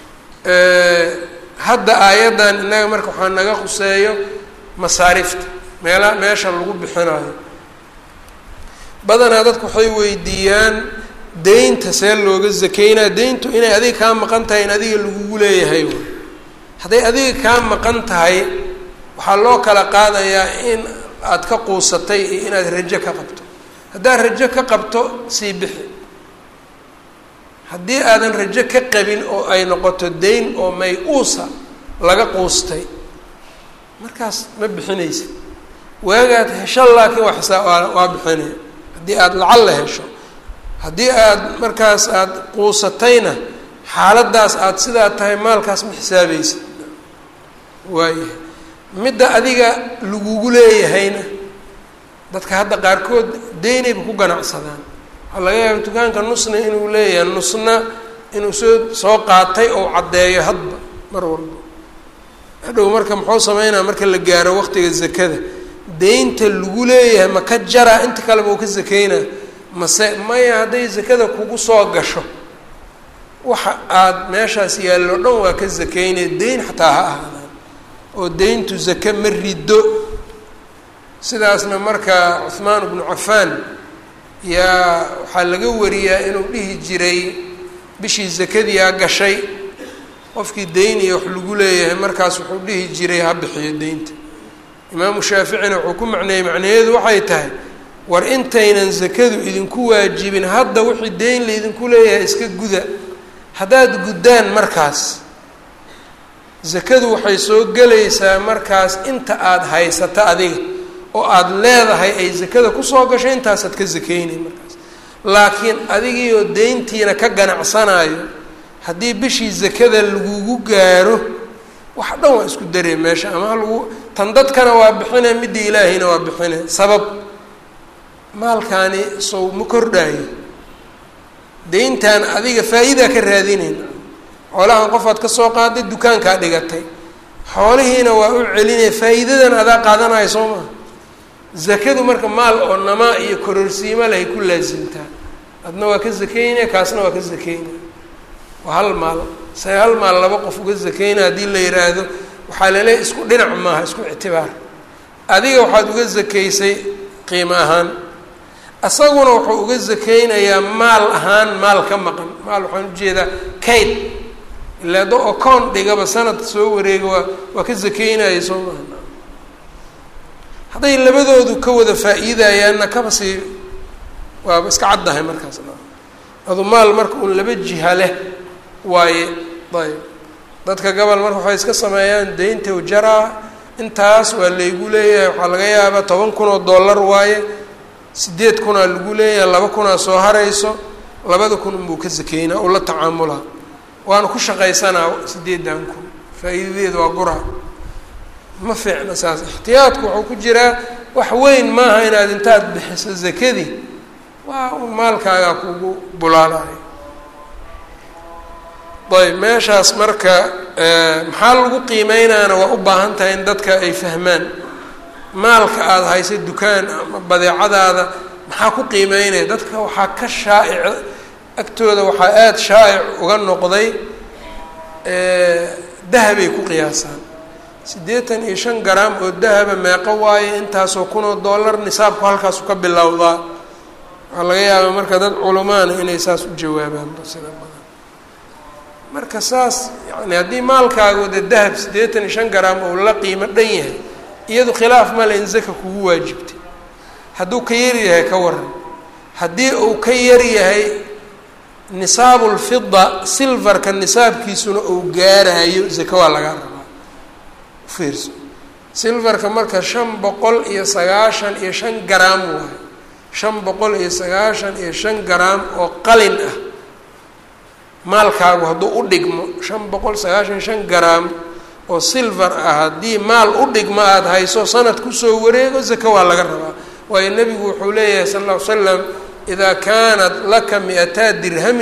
hadda aayaddan innaga marka waxaa naga khuseeyo masaarifta meela meesha lagu bixinayo badanaa dadku waxay weydiiyaan deynta see looga zakeynaa deyntu inay adiga kaa maqan tahay in adiga lagugu leeyahay hadday adiga kaa maqan tahay waxaa loo kala qaadayaa in aada ka quusatay iyo inaad rajo ka qabto haddaad rajo ka qabto sii bixi haddii aadan rajo ka qabin oo ay noqoto deyn oo may-uusa laga quustay markaas ma bixinaysa waagaad hesho laakiin waa xisaa waa waa bixinaya haddii aada lacal la hesho haddii aada markaas aada quusatayna xaaladdaas aada sidaa tahay maalkaas ma xisaabaysa waayahay midda adiga lagugu leeyahayna dadka hadda qaarkood deynayba ku ganacsadaan waxaa laga yaaba dukaanka nusna inuu leeyahay nusna inuu soo soo qaatay oo caddeeyo hadba mar walba hadhow marka muxuu sameynaa marka la gaaro waqtiga zakada deynta lagu leeyahay ma ka jaraa inta kaleba uu ka sakeynaa mase maya hadday zakada kugu soo gasho waxa aada meeshaas yaallo dhan waa ka sakeynaya deyn xataa ha ahaadaan oo deyntu zake ma riddo sidaasna marka cuhmaan bnu cafaan yaa waxaa laga wariyaa inuu dhihi jiray bishii zakadiyaa gashay qofkii deyn iyo wax lagu leeyahay markaas wuxuu dhihi jiray ha bixiyo deynta imaamu shaaficina wuxuu ku macneeyey macnaheedu waxay tahay war intaynan zakadu idinku waajibin hadda wixii deyn laydinku leeyahay iska guda haddaad guddaan markaas zakadu waxay soo gelaysaa markaas inta aada haysato adiga oo aada leedahay ay zakada kusoo gasho intaasaad ka sakeynay markaas laakiin adigiioo deyntiina ka ganacsanayo haddii bishii zakada lagugu gaaro wax dhan waa isku daree meesha ama lagu tan dadkana waa bixine midda ilaahayna waa bixine sabab maalkaani sow ma kordhaayo deyntan adiga faa-iidaa ka raadinayna xoolahan qofaad ka soo qaaday dukaankaa dhigatay xoolihiina waa u celinaya faa-iidadan adaa qaadanayo soo maa zakadu marka maal oo namaa iyo kororsiimo lehay ku laasimtaa adna waa ka sakeynaya kaasna waa ka sakeynaya waa hal maal se hal maal laba qof uga sakeynaya haddii la yidhaahdo waxaa laleeyahy isku dhinac maaha isku ictibaar adiga waxaad uga sakeysay qiimo ahaan isaguna wuxuu uga sakeynayaa maal ahaan maal ka maqan maal waxaan ujeedaa kayd ilaa do ocoon dhigaba sanad soo wareega waa waa ka sakeynaya soo maha hadday labadoodu ka wada faa-iidayaanna kaba sii waaba iska caddahay markaas adu maal marka uun laba jiha leh waaye ayb dadka gobol marka waxay iska sameeyaan deynta jaraa intaas waa laygu leeyahay waxaa laga yaabaa toban kun oo dollar waaye sideed kunaa lagu leeyahay laba kunaa soo harayso labada kun unbuu ka sakeynaa oo la tacaamulaa waana ku shaqaysanaa sideedan kun faa-iidadeeda waa guraa ma fiicna saas ixtiyaadku wuxuu ku jiraa wax weyn maaha inaad intaad bixiso zakadii waa un maalkaagaa kugu bulaalayo ayb meeshaas marka maxaa lagu qiimeynaana waa u baahan tahay in dadka ay fahmaan maalka aada haysay dukaan ama badeecadaada maxaa ku qiimeynaya dadka waxaa ka shaa'ic agtooda waxaa aada shaa'ic uga noqday dahabay ku qiyaasaan siddeetan iyo shan garaam oo dahaba meeqo waaye intaasoo kunoo dollar nisaabku halkaasu ka bilowdaa waxaa laga yaabaa marka dad culamaana inay saas u jawaabaan sida badan marka saas yani haddii maalkaagu de dahab siddeetan iyo shan garaam oo la qiimo dhan yahay iyadu khilaaf male in zaka kugu waajibtay hadduu ka yar yahay ka waran haddii uu ka yar yahay nisaabulfida silvarka nisaabkiisuna uu gaarayo zaka waa laga rabaa ufiirso silvarka marka shan boqol iyo sagaashan iyo shan garaam waayo shan boqol iyo sagaashan iyo shan garaam oo qalin ah maalkaagu hadduu u dhigmo shan boqol sagaashan iyo shan garaam oo silver ah haddii maal u dhigmo aada hayso sanad kusoo wareego zaka waa laga rabaa waayo nebigu wuxuu leeyahay sal lla ly slam idaa kaanat laka mi-ataa dirhamin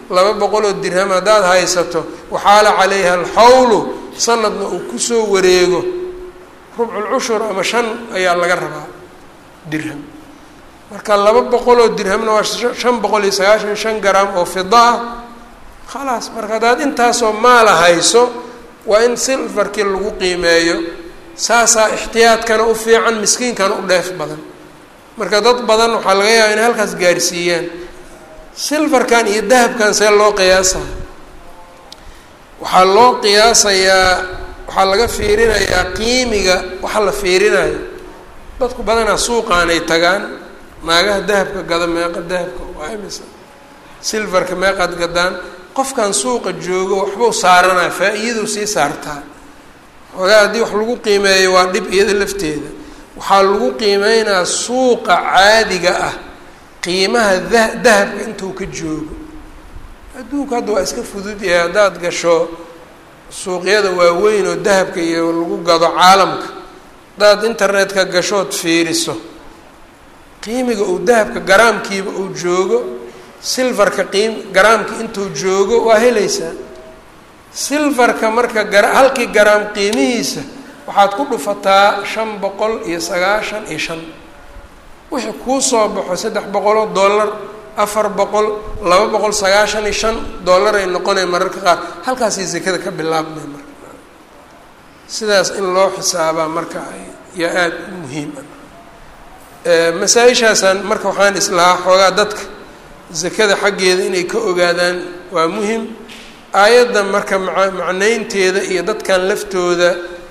laba boqol oo dirham haddaad haysato waxaala calayha alxawlu sanadna uu kusoo wareego rubculcushur ama shan ayaa laga rabaa dirham marka laba boqol oo dirhamna waa shan boqol iyo sagaashan shan garam oo fida ah khalaas marka haddaad intaasoo maala hayso waa in silfarkii lagu qiimeeyo saasaa ixtiyaadkana u fiican miskiinkana u dheef badan marka dad badan waxaa laga yaaba inay halkaas gaarsiiyaan silfarkan iyo dahabkan see loo qiyaasaa waxaa loo qiyaasayaa waxaa laga fiirinayaa qiimiga waxa la fiirinayo dadku badanaa suuqaanay tagaan naagaha dahabka gada meeqa dahabka waa imisa silfarka meeqaad gadaan qofkan suuqa joogo waxbuu saaranaa faa-iiduu sii saartaa xoogaa haddii wax lagu qiimeeyo waa dhib iyada lafteeda waxaa lagu qiimeynaa suuqa caadiga ah qiimaha da dahabka intuu ka joogo adduunku hadda waa iska fudud yahay haddaad gasho suuqyada waaweyn oo dahabka iyo lagu gado caalamka haddaad internetka gashood fiiriso qiimiga uu dahabka garaamkiiba uu joogo silfarka qiim garaamka intuu joogo waa helaysaa silfarka marka gara halkii garaam qiimihiisa waxaad ku dhufataa shan boqol iyo sagaashan iyo shan wixii kuu soo baxo saddex boqoloo dollar afar boqol laba boqol sagaashan iyo shan dollar ay noqonaya mararka qaar halkaasay sekada ka bilaabmay marka sidaas in loo xisaabaa marka yaa aada u muhiim ah masaa-ishaasaan marka waxaan islahaa xoogaa dadka zakada xaggeeda inay ka ogaadaan waa muhim aayadda marka maa macnaynteeda iyo dadkan laftooda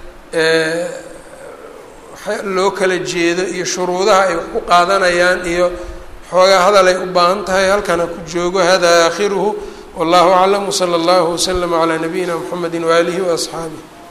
loo kala jeedo iyo shuruudaha ay wax ku qaadanayaan iyo xoogaa hadal ay u baahan tahay halkana ku joogo hada aakhiruhu wallahu aclam wsala allahu waslama calaa nabiyina mxamedi waaalihi waasxaabih